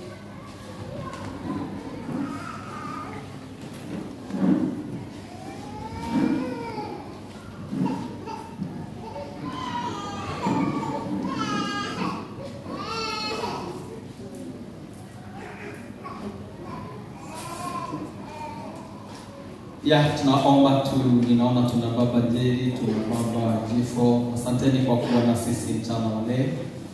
ya tunaomba tu, ninaona tuna baba Jeri, tuna baba Jifo. Asanteni kwa kuwa na sisi mchana wa leo.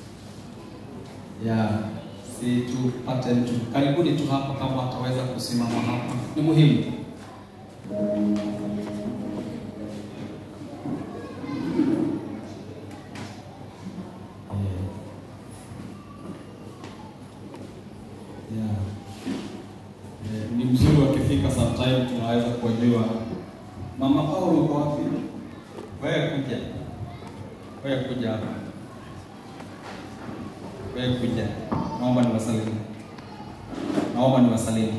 Ya si tupate mtu karibuni tu hapa, kama ataweza kusimama hapa, ni muhimu. Yeah. Eh, ni mzuri wakifika sometime tunaweza kujua mama Paulo uko wapi? Wewe kuja, wewe kuja hapa, wewe kuja. Naomba niwasalimu, naomba niwasalimu.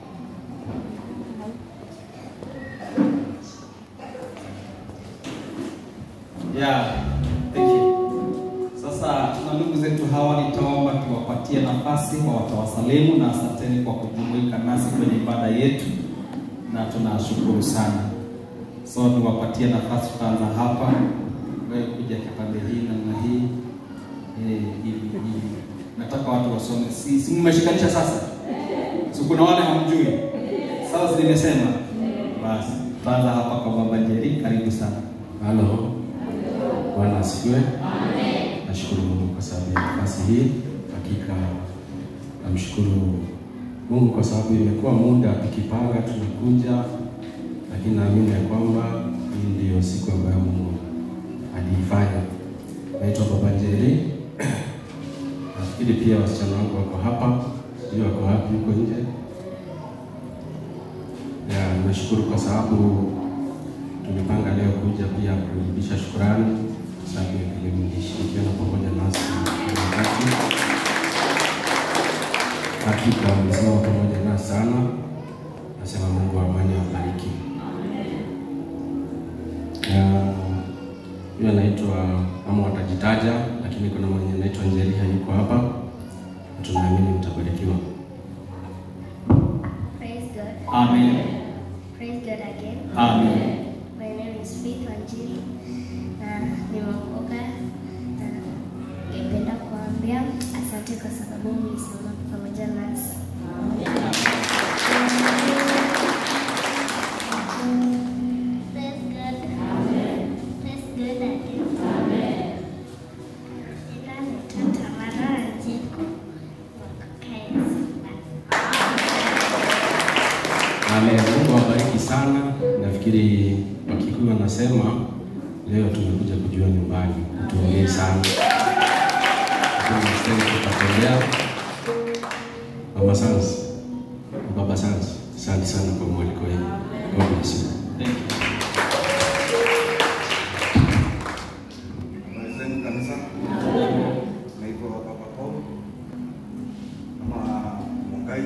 Yeah, thank you. Sasa tuna ndugu zetu hawa, nitaomba tuwapatie nafasi wa watawasalimu, na asanteni kwa kujumuika nasi kwenye ibada yetu, na tunashukuru sana. So niwapatie nafasi, tutaanza hapa, wewe kuja kipande hii namna hii eh, hivi hivi. Nataka watu wasome, si, si mmeshikanisha sasa? Si kuna wale hamjui? Sasa si nimesema basi, tutaanza hapa kwa baba Jeri, karibu sana. Halo. Bwana asifiwe. Nashukuru Mungu kwa sababu ya nafasi hii. Hakika namshukuru Mungu kwa sababu imekuwa muda tukipanga tunakuja, lakini naamini ya kwamba hii ndiyo siku ambayo Mungu aliifanya. Naitwa Baba Njeri. Nafikiri pia wasichana wangu wako hapa, sijui wako wapi huko nje. Ya, nashukuru kwa sababu tumepanga leo kuja pia kurudisha shukrani kwa sababu ya kile mlishirikiana pamoja nasi kwa wakati. Hakika mmesimama pamoja nasi sana. Nasema Mungu wa amani awabariki. Ah, Huyo anaitwa ama watajitaja, lakini kuna mwenye anaitwa Njeriha yuko hapa. Tunaamini mtabarikiwa. Praise God. Amen. Praise God again. Amen. My name is Faith Wanjiri. Na nimeokoka na ningependa kuambia asante kwa sababu mlisimama pamoja nasi. Praise God. Praise God again. Jina naitwa Tamara Wanjiku wa Kakayas. Amen. Mungu awabariki sana. Nafikiri Wakikuyu wanasema leo tumekuja kujua nyumbani, tuongee sana tukatembea. Mama Sans, Baba Sans, asante sana kwa mwaliko wenu. God bless you. Malizeni kanisa. Naitwa Baba Paul ama Mungai.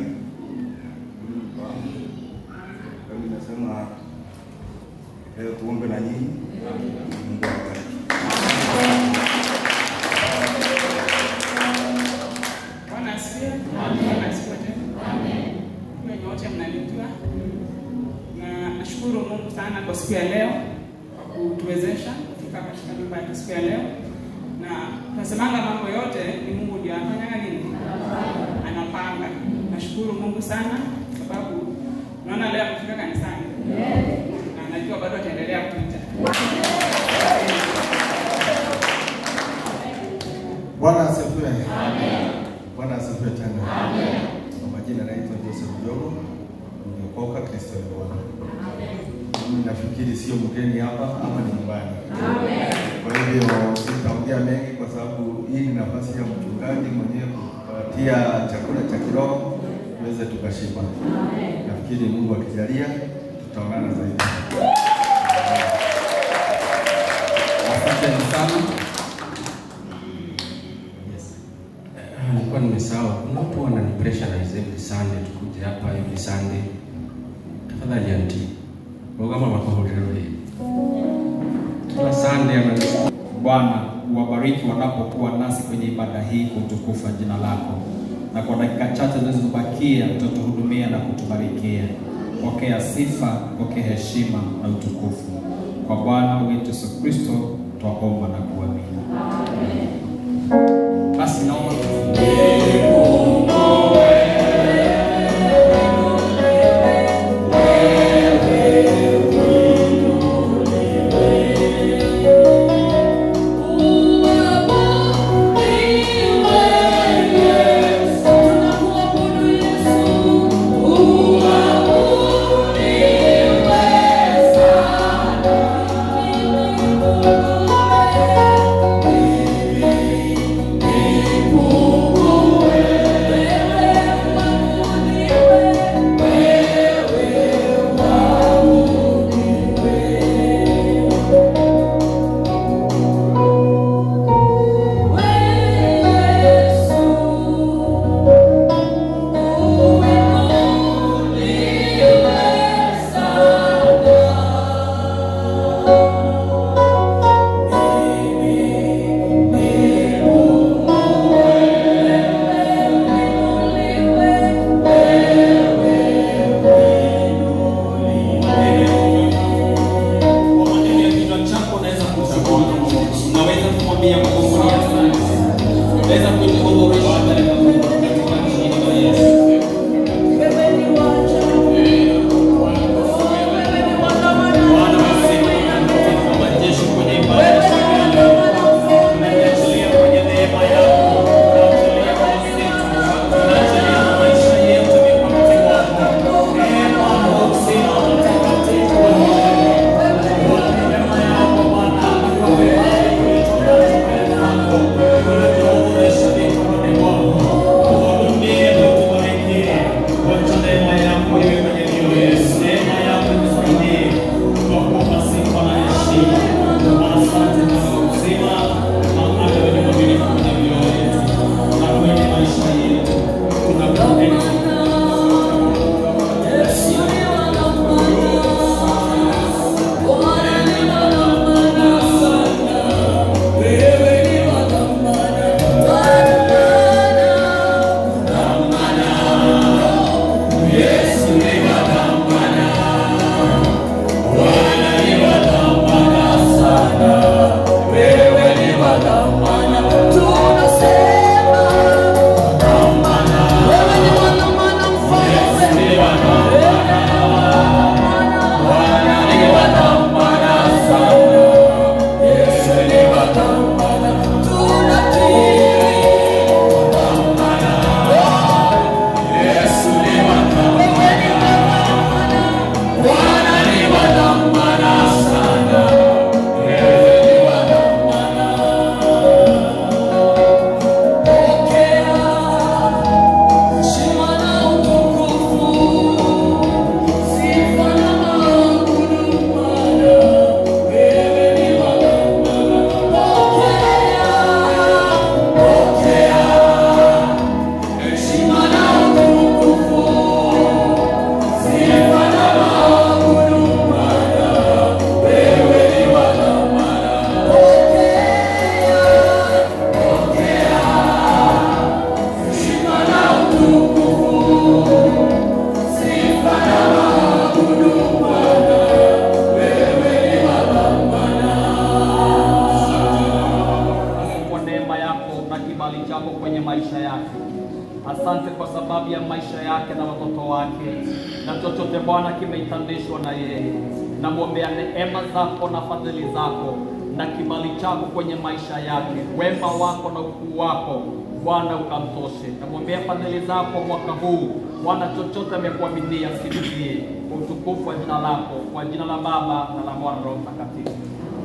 Kami nasema leo tuombe na nyinyi. Mungu awabariki. Bwana asifiwe. Bwana asifiwe tena. Wenye wote mnanijua. Na nashukuru Mungu sana kwa siku ya leo kwa kutuwezesha kufika katika nyumba ya siku ya leo. Na tunasemanga mambo yote ni Mungu ndio anafanyaga nini? Anapanga. Nashukuru Mungu sana sababu naona leo amefika kanisani. Na najua bado ataendelea kuja. Bwana asifiwe. Bwana asifiwe tena. Kwa majina naitwa Joseph Jogo. Nimeokoka Kristo ni Bwana. Mimi nafikiri sio mgeni hapa ama ni nyumbani. Kwa hivyo sitaongea mengi kwa sababu hii ni nafasi ya mchungaji mwenyewe kupatia chakula cha kiroho tuweze tukashiba. Nafikiri Mungu akijalia tutaonana zaidi. Asante sana. Ah, Nilikuwa nimesahau. Kuna watu wanani pressurize every Sunday tukuje hapa every Sunday. Tafadhali anti. Bogama makohorero hii. Kila Sunday ananisikia. Bwana uwabariki wanapokuwa nasi kwenye ibada hii kwa utukufu wa jina lako, na kwa dakika chache zilizobakia utatuhudumia na kutubarikia. Pokea sifa, pokea heshima na utukufu kwa Bwana wetu Yesu Kristo, twaomba na kuamini. Basi naomba Mungu asante kwa sababu ya maisha yake na watoto wake, na chochote Bwana kimeitandishwa na yeye. Namwombea neema zako na fadhili zako na kibali chako kwenye maisha yake, wema wako na ukuu wako Bwana ukamtoshe. Namwombea fadhili zako mwaka huu Bwana, chochote amekuaminia mkimbilie kwa utukufu wa jina lako, kwa jina la Baba na la Mwana na Roho Mtakatifu.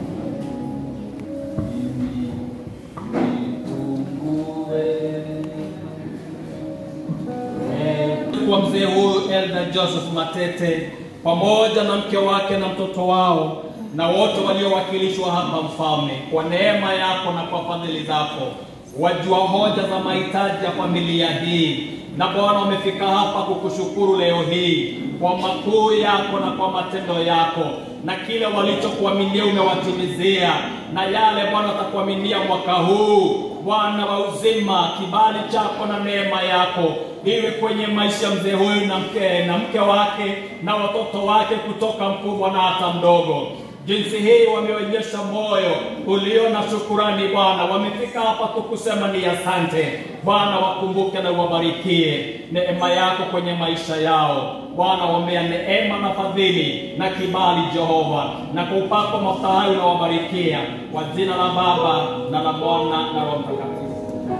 kwa mzee huyu Elder Joseph Matete pamoja na mke wake na mtoto wao na wote waliowakilishwa hapa mfalme, kwa neema yako na kwa fadhili zako, wajua hoja za mahitaji ya familia hii, na Bwana wamefika hapa kukushukuru leo hii kwa makuu yako na kwa matendo yako, na kile walichokuaminia umewatimizia, na yale Bwana watakuaminia mwaka huu Bwana wa uzima, kibali chako na neema yako iwe kwenye maisha ya mzee huyu na mke, na mke wake na watoto wake kutoka mkubwa na hata mdogo. Jinsi hii wameonyesha moyo ulio na shukurani Bwana, wamefika hapa kukusema ni asante Bwana. Wakumbuke na uwabarikie neema yako kwenye maisha yao Bwana, waombea neema na fadhili na kibali Jehova, na kwa upako mafuta hayo unawabarikia kwa jina la Baba na la Mwana na Roho Mtakatifu.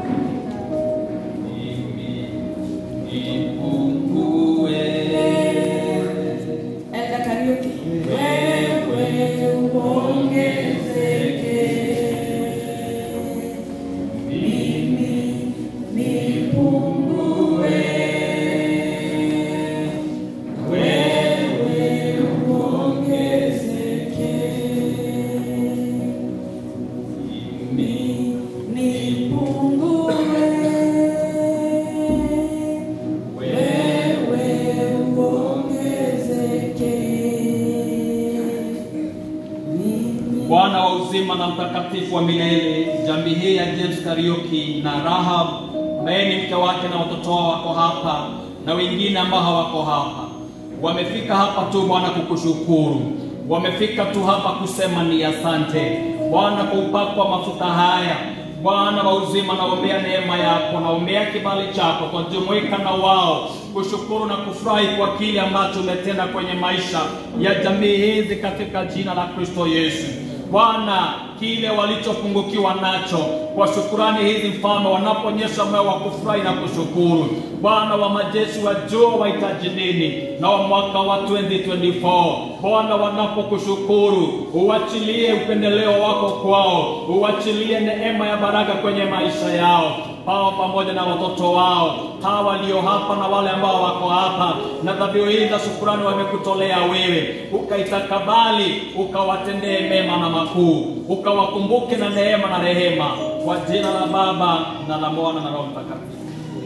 Elda Kariuki. Wewe uongezeke. Mimi nipungue. Wewe uongezeke. Mimi nipungue. Wewe uongezeke. Bwana wa uzima na mtakatifu wa milele, jamii hii ya James Kariuki na Rahab ambaye ni mke wake na watoto wao wako hapa na wengine ambao hawako hapa, wamefika hapa tu Bwana kukushukuru, wamefika tu hapa kusema ni asante Bwana kwa upako wa mafuta haya Bwana wa uzima, naombea neema yako, naombea kibali chako, twajumuika na wao kushukuru na kufurahi kwa kile ambacho umetenda kwenye maisha ya jamii hizi katika jina la Kristo Yesu. Bwana, kile walichopungukiwa nacho kwa shukurani hizi, mfalme, wanapoonyesha moyo wa kufurahi na kushukuru. Bwana wa majeshi, wajua wahitaji nini na wa mwaka wa 2024 Bwana, wanapokushukuru uachilie upendeleo wako kwao, uachilie neema ya baraka kwenye maisha yao hao pamoja na watoto wao hawa walio hapa na wale ambao wako hapa, na dhabihu hii za shukurani wamekutolea wewe, ukaitakabali, ukawatendee mema na makuu, ukawakumbuke na neema na rehema, kwa jina la Baba na la Mwana na Roho Mtakatifu.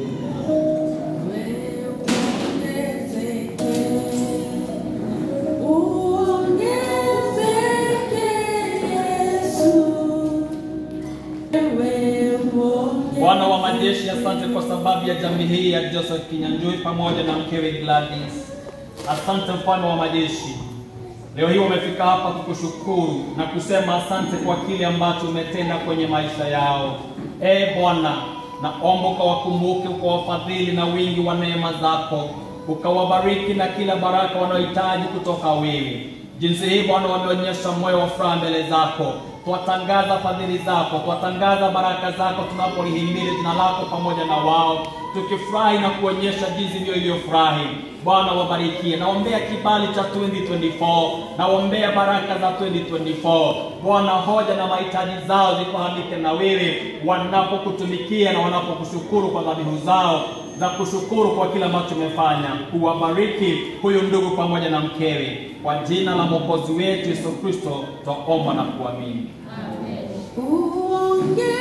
Bwana wa majeshi, asante kwa sababu ya jamii hii ya Joseph Kinyanjui pamoja na mkewe Gladys. Asante mfalme wa majeshi, leo hii wamefika hapa kukushukuru na kusema asante kwa kile ambacho umetenda kwenye maisha yao. E Bwana, naomba ukawakumbuke, ukawafadhili na wingi wa neema zako, ukawabariki na kila baraka wanaohitaji kutoka wewe. Jinsi hii Bwana wameonyesha moyo wa furaha mbele zako twatangaza fadhili zako, twatangaza baraka zako tunapolihimili jina lako pamoja na wao, tukifurahi na kuonyesha jinsi ndio iliyofurahi. Bwana wabarikie, naombea kibali cha 2024, naombea baraka za 2024. Bwana, hoja na mahitaji zao zifahamike na wewe wanapokutumikia na wanapokushukuru kwa dhabihu zao za kushukuru kwa kila ambacho umefanya. Kuwabariki huyu ndugu pamoja na mkewe, kwa jina la mwokozi wetu Yesu Kristo twaomba na kuamini. Uongezeke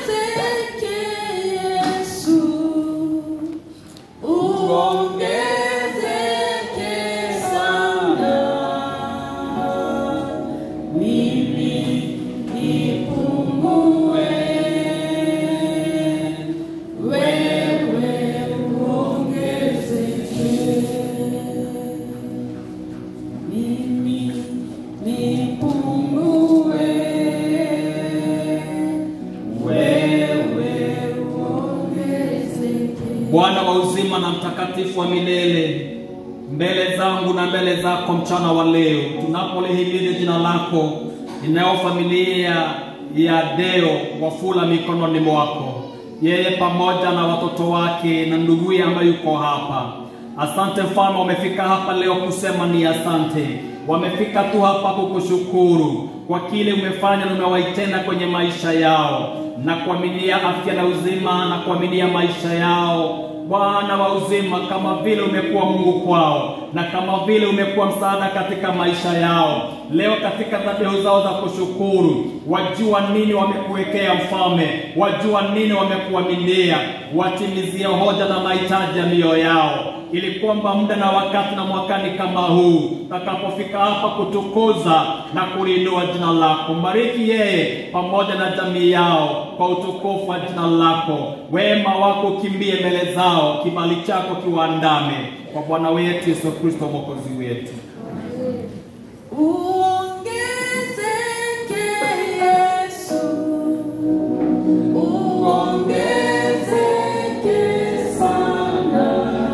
Yesu, uongezeke sana. Mimi nipungue, wewe uongezeke. Mimi nipungue, mwema na mtakatifu wa milele, mbele zangu na mbele zako mchana wa leo, tunapolihimidi jina lako, inayo familia ya Deo Wafula mikononi mwako, yeye pamoja na watoto wake na nduguye ambaye yuko hapa. Asante mfalme, wamefika hapa leo kusema ni asante. Wamefika tu hapa kukushukuru kwa kile umefanya na umewaitenda kwenye maisha yao, na kuaminia afya na uzima, na kuaminia maisha yao Bwana wa uzima, kama vile umekuwa Mungu kwao na kama vile umekuwa msaada katika maisha yao. Leo katika dhabihu zao za kushukuru, wajua nini wamekuwekea mfalme, wajua nini wamekuaminia, watimizie hoja na mahitaji ya mioyo yao ili kwamba muda na wakati na mwakani kama huu takapofika hapa kutukuza na kuliinua jina lako, mbariki yeye pamoja na jamii yao kwa utukufu wa jina lako. Wema wako ukimbie mbele zao, kibali chako kiwaandame, kwa Bwana wetu Yesu Kristo mwokozi wetu. Uongezeke Yesu, uongezeke sana.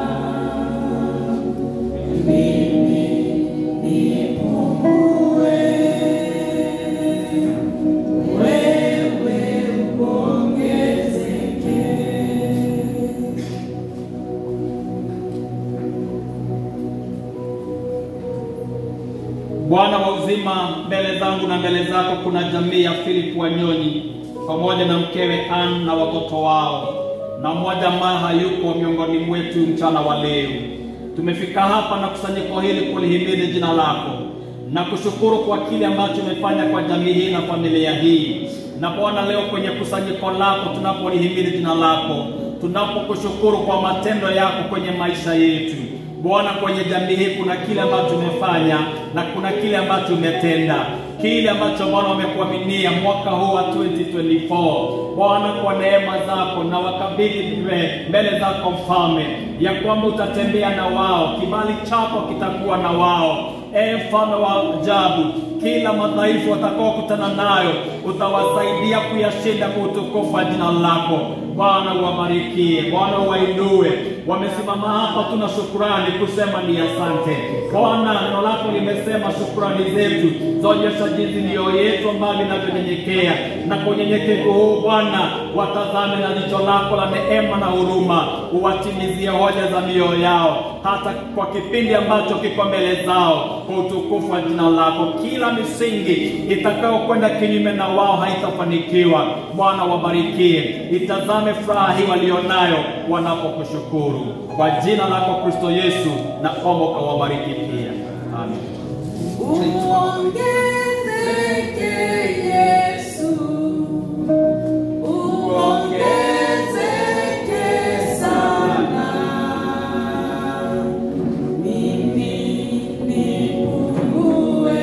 Mimi nipungue, wewe uongezeke. Bwana wa uzima, mbele zangu na mbele zako kuna jamii ya Philip Wanyonyi pamoja na mkewe Ann na watoto wao, na mmoja ambaye hayuko miongoni mwetu mchana wa leo. Tumefika hapa na kusanyiko hili kulihimidi jina lako na kushukuru kwa kile ambacho umefanya kwa jamii hii na familia hii. Na Bwana, leo kwenye kusanyiko lako tunapolihimidi jina lako, tunapokushukuru kwa matendo yako kwenye maisha yetu Bwana, kwenye jamii hii kuna kile ambacho umefanya na kuna kile ambacho umetenda, kile ambacho Bwana wamekuaminia mwaka huu wa 2024 Bwana, kwa neema zako na wakabidhi mbele mbele zako Mfalme, ya kwamba utatembea na wao, kibali chako kitakuwa na wao. E mfalme wa ajabu, kila madhaifu watakaokutana nayo utawasaidia kuyashinda kwa utukufu wa jina lako. Bwana uwabarikie, Bwana uwainue. Wamesimama hapa, tuna shukurani kusema ni asante Bwana. Neno lako limesema shukurani zetu zaonyesha jinsi mioyo yetu ambayo inavyonyenyekea, na kwa unyenyekevu huu Bwana watazame na jicho lako la neema na huruma, uwatimizie hoja za mioyo yao, hata kwa kipindi ambacho kiko mbele zao, kwa utukufu wa jina lako. Kila misingi itakayokwenda kinyume na wao haitafanikiwa. Bwana wabarikie, itazame furaha hii walionayo wanapokushukuru. Kwa jina lako Kristo Yesu, na omba ukawabariki pia, amen. Uongezeke Yesu, uongezeke sana. Mimi nipungue,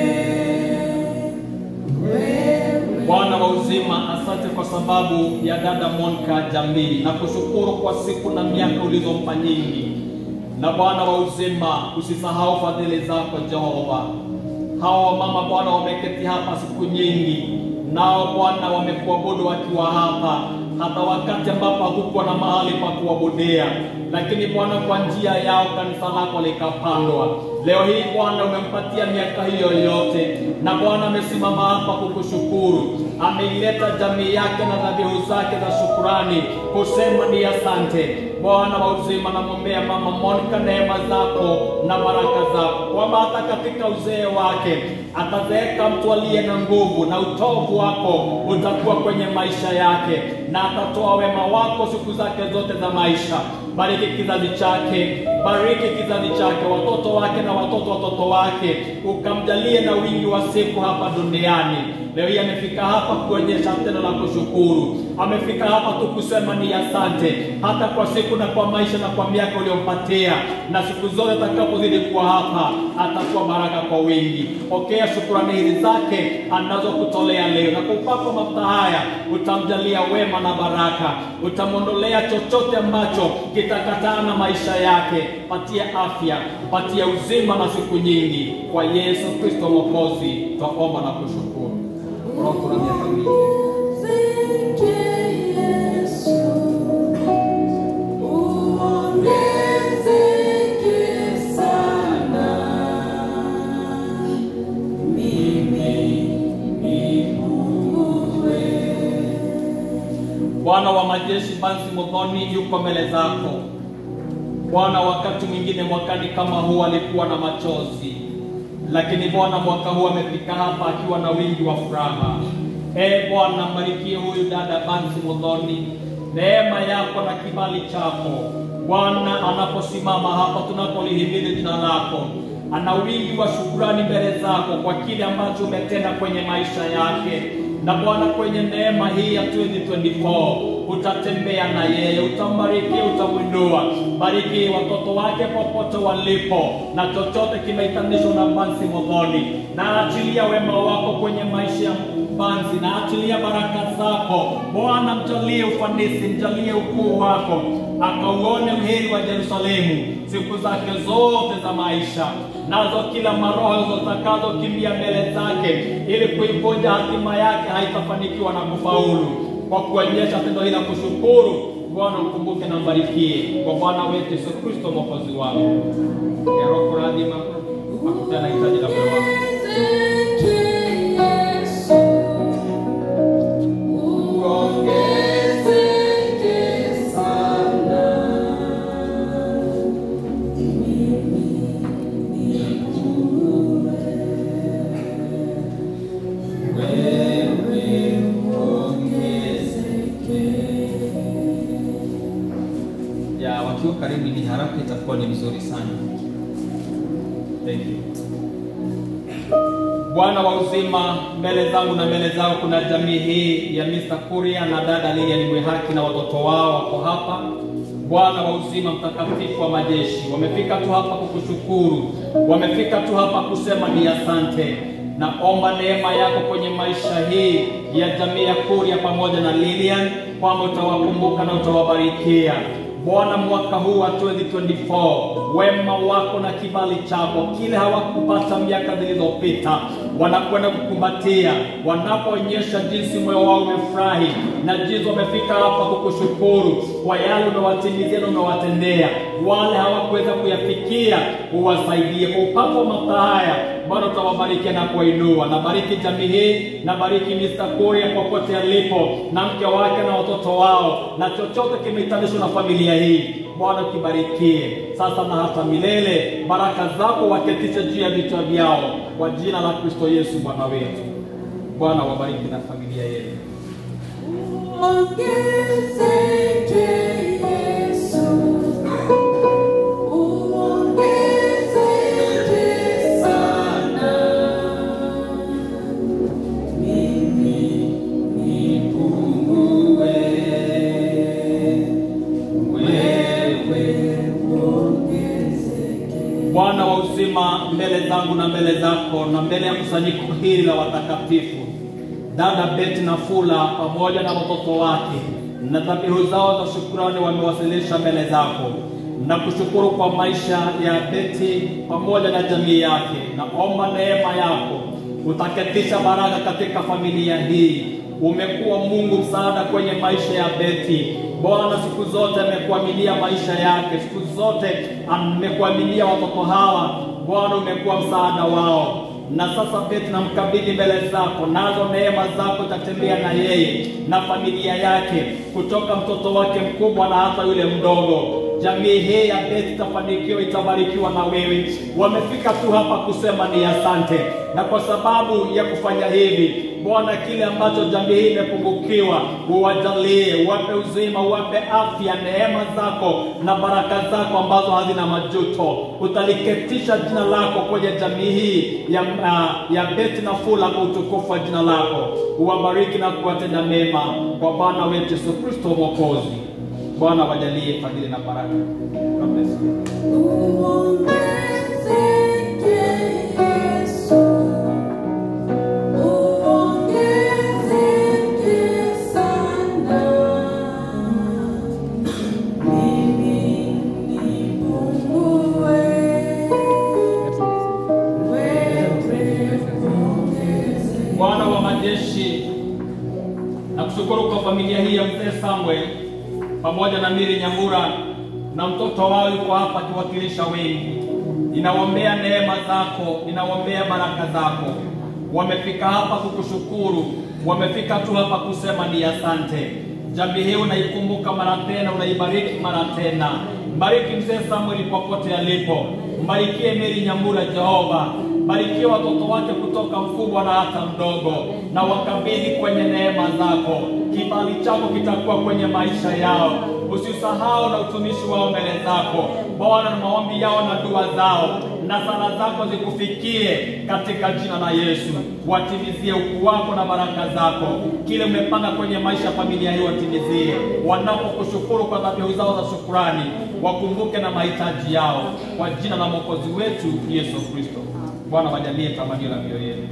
wewe Bwana wa uzima, asante kwa sababu ya dada Monica Jambii na kushukuru kwa siku na miaka ulizompa nyingi. Na Bwana wa uzima, usisahau fadhili zako Jehova. Hawa wamama Bwana wameketi hapa siku nyingi, nao Bwana wamekuabudu wakiwa hapa, hata wakati ambapo hakukuwa na mahali pa kuabudia, lakini Bwana kwa njia yao kanisa lako likapandwa. Leo hii Bwana umempatia miaka hiyo yote, na Bwana amesimama hapa kukushukuru. Ameileta jamii yake na dhabihu zake za shukurani kusema ni asante. Bwana wa uzima, namwombea mama Monica neema zako na baraka zako, kwamba hata katika uzee wake atazeeka mtu aliye na nguvu, na utovu wako utakuwa kwenye maisha yake, na atatoa wema wako siku zake zote za maisha. Bariki kizazi chake, bariki kizazi chake, watoto wake na watoto watoto wake, ukamjalie na wingi wa siku hapa duniani. Leo hii amefika hapa kuonyesha tendo la kushukuru, amefika hapa tu kusema ni asante, hata kwa siku na kwa maisha na kwa miaka uliyompatia, na siku zote atakapozidi kuwa hapa atakuwa baraka kwa wingi. Pokea shukurani hizi zake anazokutolea leo, na kwa upako mafuta haya utamjalia wema na baraka, utamwondolea chochote ambacho kitakataa na maisha yake. Patia afya, patia uzima na siku nyingi, kwa Yesu Kristo Mwokozi twaomba na kushukuru. Roho kuna miaka mingi. Uongezeke Yesu, uongezeke majeshi Bansi Muthoni yuko mbele zako Bwana. Wakati mwingine mwakani kama huu alikuwa na machozi, lakini Bwana mwaka huu amefika hapa akiwa na wingi wa furaha. E Bwana, mbarikie huyu dada Bansi Muthoni, neema yako na kibali chako Bwana, anaposimama hapa tunapolihimili jina lako ana wingi wa shukurani mbele zako kwa kile ambacho umetenda kwenye maisha yake. Na Bwana, kwenye neema hii ya 2024 utatembea na yeye, utambariki, utamwinua. Bariki watoto wake popote walipo, na chochote kimeitanishwa na Bansi Muthoni, na achilia wema wako kwenye maisha ya Bansi, na achilia baraka zako Bwana. Mjalie ufanisi, mjalie ukuu wako, akauone mheri wa Yerusalemu siku zake zote za maisha, nazo kila maroho zitakazokimbia mbele zake ili kuivunja hatima yake haitafanikiwa na kufaulu. Kwa kuonyesha tendo hili la kushukuru, Bwana ukumbuke na mbarikie kwa Bwana wetu Yesu Kristo mwokozi wangu. Roho kuradhima akutana hitaji la moyo wako. ya wakiwa karibu ni haraka itakuwa ni vizuri sana. Thank you. Bwana wa uzima, mbele zangu na mbele zao kuna jamii hii ya Mr. Kuria na dada Lilian Mwihaki na watoto wao wako hapa. Bwana wa uzima, mtakatifu wa majeshi, wamefika tu hapa kukushukuru, wamefika tu hapa kusema ni asante. Naomba neema yako kwenye maisha hii ya jamii ya Kuria pamoja na Lilian, kwamba utawakumbuka na utawabarikia. Bwana, mwaka huu wa 2024 wema wako na kibali chako, kile hawakupata miaka zilizopita, wanakwenda kukumbatia, wanapoonyesha jinsi moyo wao umefurahi na jinsi wamefika hapa kukushukuru kwa yale umewatimizia na umewatendea. Wale hawakuweza kuyafikia, uwasaidie kwa upako wa mafuta haya Bwana utawabarikia na kuwainua. Nabariki jamii hii, nabariki Mr. Kuria popote alipo, na mke wake na watoto wao, na chochote kimeitanishwa na familia hii. Bwana ukibarikie sasa na hata milele. Baraka zako waketishe juu ya vichwa vyao, kwa jina la Kristo Yesu Bwana wetu. Bwana wabariki na familia yenu. Ongezeke Yesu, uongezeke sana. Mimi nipungue, wewe uongezeke. Bwana wa uzima, mbele zangu na mbele zako na mbele ya kusanyiko hili la watakatifu, dada Beti na Fula pamoja na watoto wake na dhabihu zao za shukrani wamewasilisha mbele zako na kushukuru kwa maisha ya Beti pamoja na jamii yake. Naomba neema yako utaketisha baraka katika familia hii. Umekuwa Mungu msaada kwenye maisha ya Beti. Bwana siku zote amekuamilia maisha yake, siku zote amekuamilia watoto hawa. Bwana umekuwa msaada wao na sasa Beti namkabidhi mbele zako, nazo neema zako tatembea na yeye na familia yake, kutoka mtoto wake mkubwa na hata yule mdogo. Jamii hii ya Beti itafanikiwa, itabarikiwa na wewe. Wamefika tu hapa kusema ni asante, na kwa sababu ya kufanya hivi Bwana, kile ambacho jamii hii imepungukiwa, uwajalie, uwape uzima, uwape afya, neema zako na baraka zako ambazo hazina majuto. Utaliketisha jina lako kwenye jamii hii ya, uh, ya Beti na Fula kwa utukufu wa jina lako. Uwabariki na kuwatenda mema kwa Bwana wetu Yesu Kristo Mwokozi. Bwana wajalie fadhili na baraka. God bless you. Uongezeke Yesu, uongezeke sana. Mimi nipungue, wewe uongezeke. Bwana wa majeshi, nakushukuru kwa familia hii ya mzee Samuel pamoja na Miri Nyambura na mtoto wao yuko hapa akiwakilisha wengi. Ninawaombea neema zako, ninawaombea baraka zako. Wamefika hapa kukushukuru, wamefika tu hapa kusema ni asante. Jamii hii unaikumbuka mara tena, unaibariki mara tena. Mbariki mzee Samuel popote alipo, mbarikie Mary Nyambura Jehova, barikie watoto wake kutoka mkubwa na hata mdogo, na wakabidhi kwenye neema zako. Kibali chako kitakuwa kwenye maisha yao, usisahau na utumishi wao mbele zako Bwana, na maombi yao na dua zao na sala zako zikufikie katika jina la Yesu. Watimizie ukuu wako na baraka zako, kile umepanga kwenye maisha ya familia hii watimizie. Wanapokushukuru kwa dhabihu zao za shukurani, wakumbuke na mahitaji yao, kwa jina la mwokozi wetu Yesu Kristo. Bwana, wajalie tamanio la mioyo yetu.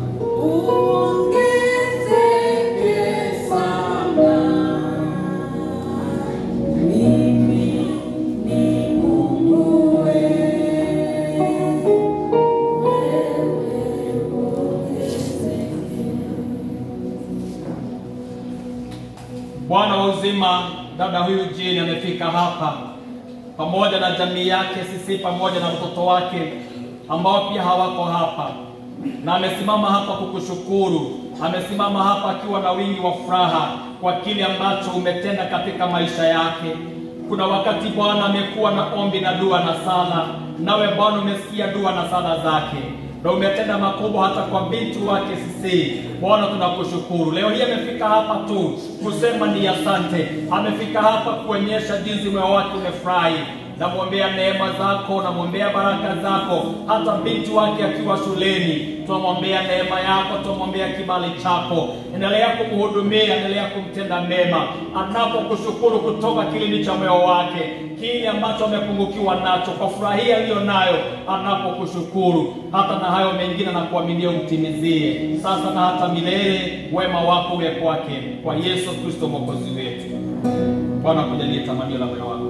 Bwana wa uzima, dada huyu Jane amefika hapa pamoja na jamii yake, sisi pamoja na mtoto wake ambao pia hawako hapa, na amesimama hapa kukushukuru. Amesimama hapa akiwa na wingi wa furaha kwa kile ambacho umetenda katika maisha yake. Kuna wakati Bwana amekuwa na ombi na dua na sala, nawe Bwana umesikia dua na sala zake na umetenda makubwa hata kwa binti wake sisi. Bwana, tunakushukuru. Leo hii amefika hapa tu kusema ni asante, amefika hapa kuonyesha jinsi moyo wake umefurahi. Namwombea neema zako, namwombea baraka zako, hata binti wake akiwa shuleni, tunamwombea neema yako, tunamwombea kibali chako. Endelea kumhudumia, endelea kumtenda mema, anapokushukuru kutoka kilindi cha moyo wake, kile ambacho amepungukiwa nacho, kwa furaha hii aliyo nayo anapokushukuru, hata na hayo mengine na kuaminia umtimizie sasa na hata milele. Wema wako uwe kwake, kwa Yesu Kristo mwokozi wetu. Bwana kujalie tamanio la moyo wako.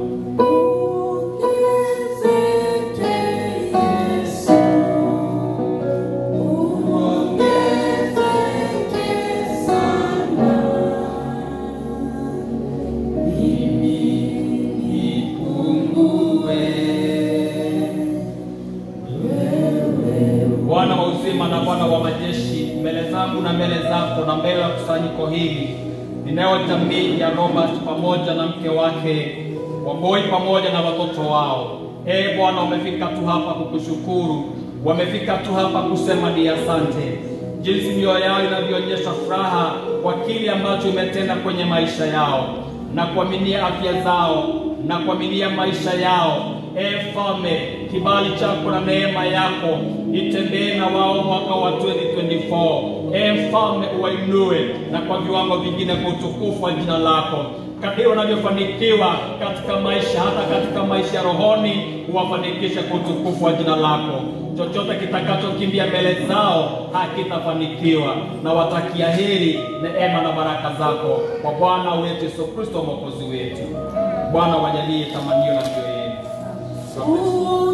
Bwana wa uzima na Bwana wa majeshi, mbele zangu na mbele zako na mbele ya kusanyiko hili ninayo jamii ya Robert pamoja na mke wake Wamboi pamoja na watoto wao. Ee Bwana, wamefika tu hapa kukushukuru, wamefika tu hapa kusema ni asante, jinsi mioyo yao inavyoonyesha furaha kwa kile ambacho umetenda kwenye maisha yao na kuaminia afya zao na kuaminia maisha yao. Ee Mfalme, kibali chako na neema yako itembee na wao mwaka wa 2024. Ee Mfalme, uwainue na kwa viwango vingine kwa utukufu wa jina lako kadiri wanavyofanikiwa katika maisha, hata katika maisha ya rohoni, uwafanikishe kwa utukufu wa jina lako. Chochote kitakachokimbia mbele zao hakitafanikiwa, na watakia heri, neema na baraka zako kwa Bwana wetu Yesu Kristo mwokozi wetu. Bwana wajalie tamanio la mioyo yenu.